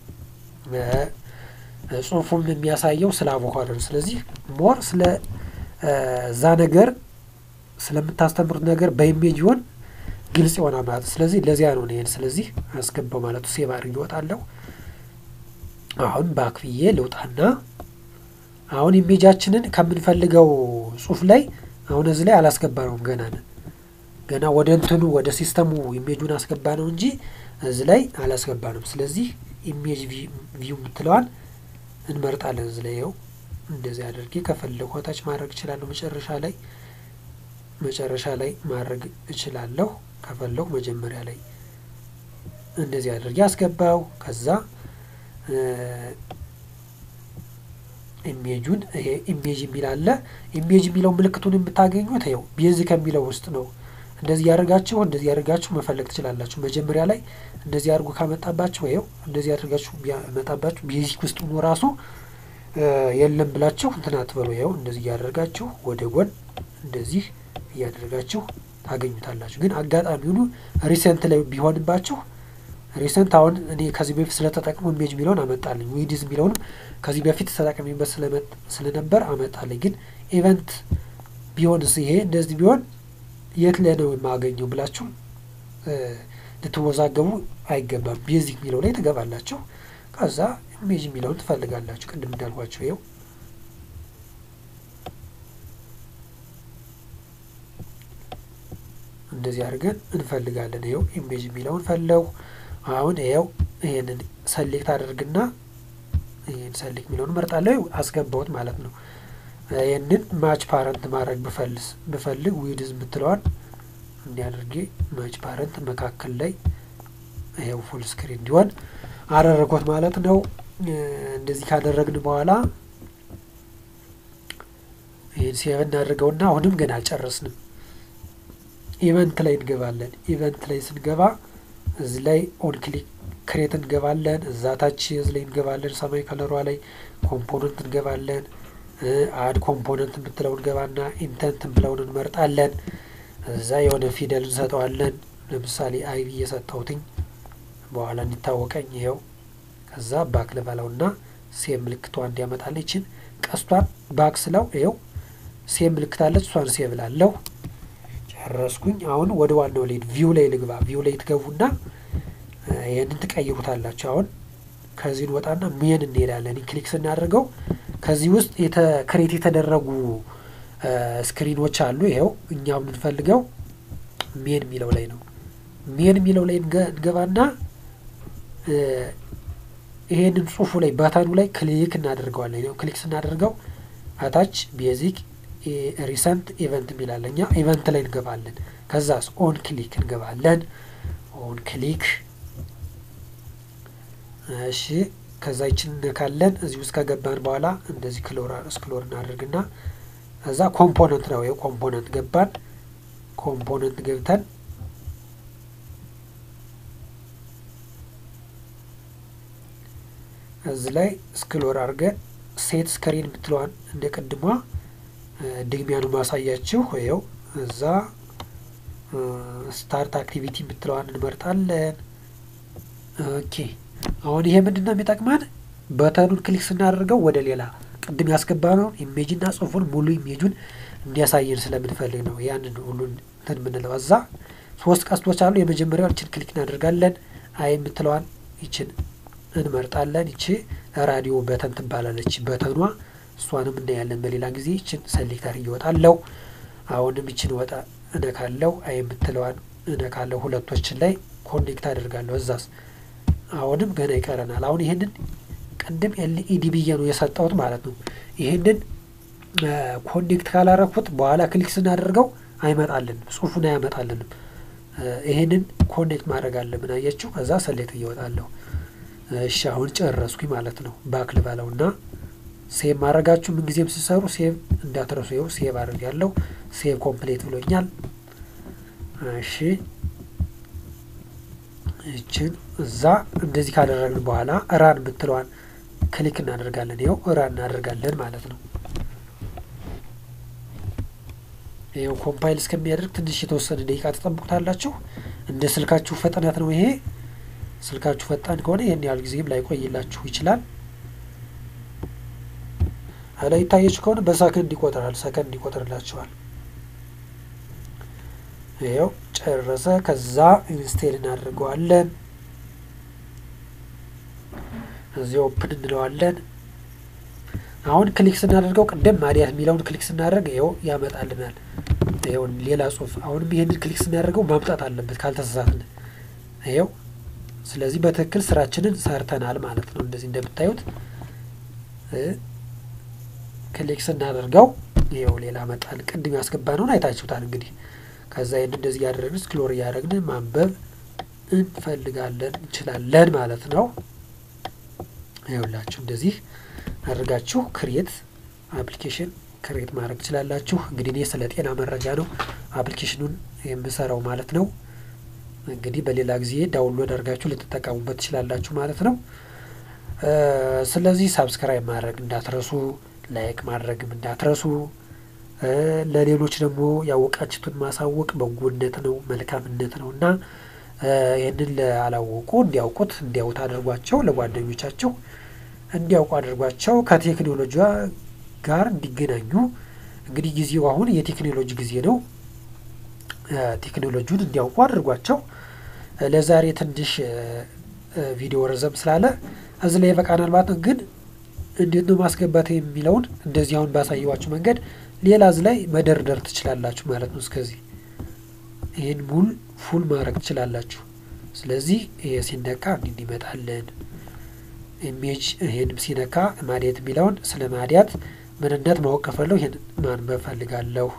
ጽሁፉም የሚያሳየው ስለ አቮካዶ ነው። ስለዚህ ሞር ስለ እዛ ነገር ስለምታስተምሩት ነገር በኢሜጅ ይሆን ግልጽ ይሆናል ማለት ነው። ስለዚህ ለዚያ ነው ይሄን ስለዚህ አስገባው ማለት ነው። ሴቭ አድርጌ እወጣለሁ። አሁን ባክፍዬ ልውጣና አሁን ኢሜጃችንን ከምንፈልገው ጽሁፍ ላይ አሁን እዚህ ላይ አላስገባ ነውም ገና ነን ገና ወደ እንትኑ ወደ ሲስተሙ ኢሜጁን አስገባ ነው እንጂ እዚህ ላይ አላስገባ ነው። ስለዚህ ኢሜጅ ቪው የምትለዋን እንመርጣለን። እዚህ ላይ ይኸው እንደዚህ አድርጌ ከፈለጉ ታች ማድረግ እችላለሁ። መጨረሻ ላይ መጨረሻ ላይ ማድረግ እችላለሁ። ከፈለጉ መጀመሪያ ላይ እንደዚህ አድርጌ አስገባው። ከዛ ኢሜጁን ይሄ ኢሜጅ የሚል አለ። ኢሜጅ የሚለው ምልክቱን የምታገኙት ይኸው ቤዝ ከሚለው ውስጥ ነው። እንደዚህ ያደርጋችሁ እንደዚህ ያደርጋችሁ መፈለግ ትችላላችሁ። መጀመሪያ ላይ እንደዚህ አድርጎ ካመጣባችሁ ይኸው እንደዚህ ያደርጋችሁ ቢያመጣባችሁ ቤዚክ ውስጥ ሆኖ ራሱ የለም ብላችሁ እንትን አትበሉ። ይኸው እንደዚህ እያደረጋችሁ ወደ ጎን እንደዚህ እያደረጋችሁ ታገኙታላችሁ። ግን አጋጣሚ ሁሉ ሪሰንት ላይ ቢሆንባችሁ ሪሰንት አሁን እኔ ከዚህ በፊት ስለተጠቅሙ ኢሜጅ የሚለውን አመጣልኝ። ዊዲዝ የሚለውንም ከዚህ በፊት ተጠቅሜበት ስለነበር አመጣልኝ። ግን ኢቨንት ቢሆንስ ይሄ እንደዚህ ቢሆን የት ላይ ነው የማገኘው ብላችሁ ልትወዛገቡ አይገባም። ቤዚክ የሚለው ላይ ትገባላችሁ። ከዛ ኢሜጅ የሚለውን ትፈልጋላችሁ። ቅድም እንዳልኳቸው ይኸው እንደዚህ አድርገን እንፈልጋለን። ይኸው ኢሜጅ የሚለውን ፈለው አሁን ይኸው ይሄንን ሰሌክት አድርግና ይህን ሰሌክት የሚለውን መርጣለሁ። አስገባሁት ማለት ነው። ይህንን ማች ፓረንት ማድረግ ብፈልስ ብፈልግ ዊድዝ የምትለዋን እንዲያደርጌ ማች ፓረንት መካከል ላይ ይኸው ፉል ስክሪን እንዲሆን አደረጎት ማለት ነው። እንደዚህ ካደረግን በኋላ ይህን ሴቭ እናድርገውና አሁንም ገና አልጨረስንም። ኢቨንት ላይ እንገባለን። ኢቨንት ላይ ስንገባ እዚህ ላይ ኦን ክሊክ ክሬት እንገባለን። እዛ ታች እዚህ ላይ እንገባለን። ሰማይ ከለሯ ላይ ኮምፖነንት እንገባለን። አድ ኮምፖነንት የምትለው እንገባና ኢንተንት ብለውን እንመርጣለን። እዛ የሆነ ፊደል እንሰጠዋለን። ለምሳሌ አይ ብዬ ሰጠሁትኝ በኋላ እንዲታወቀኝ ይኸው። ከዛ ባክ ልበለውና ሴም ምልክቷ እንዲያመጣልኝ ይችን ቀስቷን ባክ ስለው ይኸው ሴም ምልክታለች። እሷን ሴቭ ላለሁ ጨረስኩኝ። አሁን ወደ ዋናው ልሂድ። ቪው ላይ ልግባ። ቪው ላይ ትገቡና ይህንን ትቀይሩታላችሁ። አሁን ከዚህ እንወጣና ሜን እንሄዳለን። ክሊክ ስናደርገው ከዚህ ውስጥ ክሬት የተደረጉ ስክሪኖች አሉ። ይኸው እኛ የምንፈልገው ሜን የሚለው ላይ ነው። ሜን የሚለው ላይ እንገባና ይሄንን ጽሁፉ ላይ በተኑ ላይ ክሊክ እናደርገዋለን። ይኸው ክሊክ ስናደርገው አታች ቤዚክ ሪሰንት ኢቨንት የሚላለ እኛ ኢቨንት ላይ እንገባለን። ከዛስ ኦን ክሊክ እንገባለን። ኦን ክሊክ እሺ ከዛ ይችን እነካለን። እዚህ ውስጥ ከገባን በኋላ እንደዚህ ክሎር ስክሎር እናደርግና እዛ ኮምፖነንት ነው ይኸው ኮምፖነንት ገባን። ኮምፖነንት ገብተን እዚህ ላይ ስክሎር አድርገን ሴት ስክሪን የምትለዋን እንደ ቅድሟ ድግሚያኑ ማሳያችሁ ይኸው እዛ ስታርት አክቲቪቲ የምትለዋን እንመርጣለን። ኦኬ አሁን ይሄ ምንድን ነው የሚጠቅመን? በተኑን ክሊክ ስናደርገው ወደ ሌላ ቅድም ያስገባነውን ኢሜጅና ጽሁፉን ሙሉ ኢሜጁን እንዲያሳየን ስለምንፈልግ ነው። ያንን ሁሉን እንትን የምንለው እዛ ሶስት ቀስቶች አሉ። የመጀመሪያውን ይችን ክሊክ እናደርጋለን። አይ የምትለዋን ይችን እንመርጣለን። ይቺ ራዲዮ በተን ትባላለች። በተኗ እሷንም እናያለን በሌላ ጊዜ። ይችን ሰሌክተር እየወጣለው አሁንም ይችን ወጣ እነካለው አይ የምትለዋን እነካለው ሁለቶችን ላይ ኮኔክት አደርጋለሁ። እዛስ አሁንም ገና ይቀረናል። አሁን ይህንን ቅድም ኤልኢዲ ብዬ ነው የሰጠሁት ማለት ነው። ይህንን ኮኔክት ካላረኩት በኋላ ክሊክ ስናደርገው አይመጣልንም፣ ጽሁፉን አያመጣልንም። ይህንን ኮኔክት ማድረግ አለብን። አየችው? ከዛ ሰሌክት እየወጣለሁ። እሺ አሁን ጨረስኩኝ ማለት ነው። ባክ ልበለው እና ሴቭ ማድረጋችሁ ምንጊዜም ሲሰሩ ሴቭ እንዳትረሱ። ይኸው ሴቭ አድርግ ያለው ሴቭ ኮምፕሌት ብሎኛል። እሺ ይችን እዛ እንደዚህ ካደረግን በኋላ ራን ብትለዋን ክሊክ እናደርጋለን። ይኸው ራን እናደርጋለን ማለት ነው። ይኸው ኮምፓይል እስከሚያደርግ ትንሽ የተወሰነ ደቂቃ ተጠብቁታላችሁ። እንደ ስልካችሁ ፍጥነት ነው ይሄ። ስልካችሁ ፈጣን ከሆነ ይህን ያህል ጊዜም ላይቆይላችሁ ይችላል። ላይ ይታያችሁ ከሆነ በሰከንድ ይቆጥራል። ሰከንድ ይቆጥርላችኋል። ይኸው ጨረሰ። ከዛ ኢንስቴል እናደርገዋለን። እዚህ ኦፕን እንለዋለን። አሁን ክሊክ ስናደርገው ቅድም ማዲያት የሚለውን ክሊክ ስናደርግ ይኸው ያመጣልናል። ይኸው ሌላ ጽሁፍ። አሁንም ይህንን ክሊክ ስናደርገው ማምጣት አለበት ካልተሳሳትን። ይኸው ስለዚህ በትክክል ስራችንን ሰርተናል ማለት ነው። እንደዚህ እንደምታዩት ክሊክ ስናደርገው ይኸው ሌላ መጣል። ቅድም ያስገባነውን አይታችሁታል እንግዲህ ከዛ ይህን እንደዚህ እያደረግን ስክሎር እያደረግን ማንበብ እንፈልጋለን እንችላለን ማለት ነው። ይኸውላችሁ እንደዚህ አድርጋችሁ ክሬት አፕሊኬሽን ክሬት ማድረግ ትችላላችሁ። እንግዲህ እኔ ስለ ጤና መረጃ ነው አፕሊኬሽኑን የምሰራው ማለት ነው። እንግዲህ በሌላ ጊዜ ዳውንሎድ አድርጋችሁ ልትጠቀሙበት ትችላላችሁ ማለት ነው። ስለዚህ ሳብስክራይብ ማድረግ እንዳትረሱ፣ ላይክ ማድረግም እንዳትረሱ። ለሌሎች ደግሞ ያወቃችሁትን ማሳወቅ በጎነት ነው መልካምነት ነው እና ይህንን ላላወቁ እንዲያውቁት እንዲያውት አድርጓቸው፣ ለጓደኞቻቸው እንዲያውቁ አድርጓቸው፣ ከቴክኖሎጂ ጋር እንዲገናኙ። እንግዲህ ጊዜው አሁን የቴክኖሎጂ ጊዜ ነው። ቴክኖሎጂውን እንዲያውቁ አድርጓቸው። ለዛሬ ትንሽ ቪዲዮ ረዘም ስላለ እዚህ ላይ ይበቃናል ማለት ነው። ግን እንዴት ነው ማስገባት የሚለውን እንደዚህ አሁን ባሳየዋችሁ መንገድ ሌላ እዚህ ላይ መደርደር ትችላላችሁ ማለት ነው። እስከዚህ ይህን ሙሉ ፉል ማድረግ ትችላላችሁ። ስለዚህ ይሄ ሲነካ እንዲህ እንዲመጣለን ኢሜጅ ይሄንም ሲነካ ማዲያት የሚለውን ስለ ማዲያት ምንነት ማወቅ ከፈለሁ ይህን ማንበብ ፈልጋለሁ።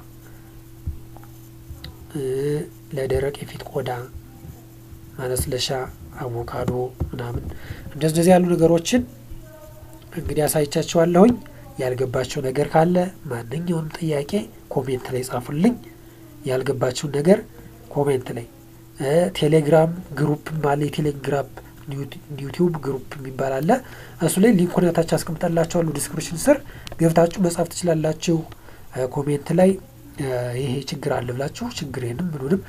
ለደረቅ የፊት ቆዳ ማለስለሻ፣ አቮካዶ ምናምን እንደዚህ እንደዚህ ያሉ ነገሮችን እንግዲህ አሳይቻችኋለሁኝ። ያልገባቸው ነገር ካለ ማንኛውንም ጥያቄ ኮሜንት ላይ ጻፉልኝ። ያልገባችውን ነገር ኮሜንት ላይ ቴሌግራም ግሩፕም አለ። የቴሌግራም ዩቲዩብ ግሩፕ የሚባል አለ። እሱ ላይ ሊንኩን ታች አስቀምጠላችኋለሁ ዲስክሪፕሽን ስር ገብታችሁ መጻፍ ትችላላችሁ። ኮሜንት ላይ ይሄ ችግር አለ ብላችሁ ችግሬንም ምኑንም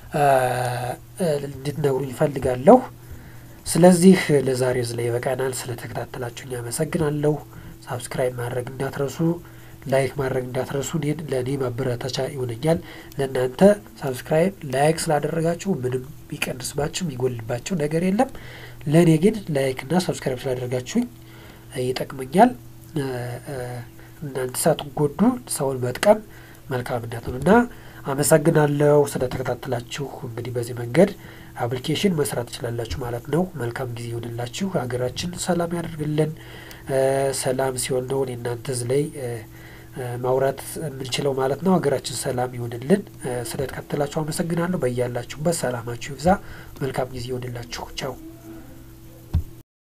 እንድትነግሩኝ ይፈልጋለሁ። ስለዚህ ለዛሬ እዚህ ላይ ይበቃናል። ስለተከታተላችሁኝ አመሰግናለሁ። ሳብስክራይብ ማድረግ እንዳትረሱ፣ ላይክ ማድረግ እንዳትረሱ። እኔን ለእኔ ማበረታቻ ይሆነኛል። ለእናንተ ሳብስክራይብ ላይክ ስላደረጋችሁ ምንም የሚቀንስባችሁ የሚጎልባቸው ነገር የለም። ለእኔ ግን ላይክና ሳብስክራይብ ስላደረጋችሁኝ ይጠቅመኛል። እናንተ ሳትጎዱ ሰውን መጥቀም መልካምነት ነው እና አመሰግናለሁ ስለተከታተላችሁ። እንግዲህ በዚህ መንገድ አፕሊኬሽን መስራት ትችላላችሁ ማለት ነው። መልካም ጊዜ ይሆንላችሁ። ሀገራችን ሰላም ያደርግልን። ሰላም ሲሆን ነው እናንተ እዚህ ላይ ማውራት የምንችለው ማለት ነው። ሀገራችን ሰላም ይሆንልን። ስለተከታተላችሁ አመሰግናለሁ። በያላችሁበት ሰላማችሁ ይብዛ። መልካም ጊዜ ይሆንላችሁ። ቻው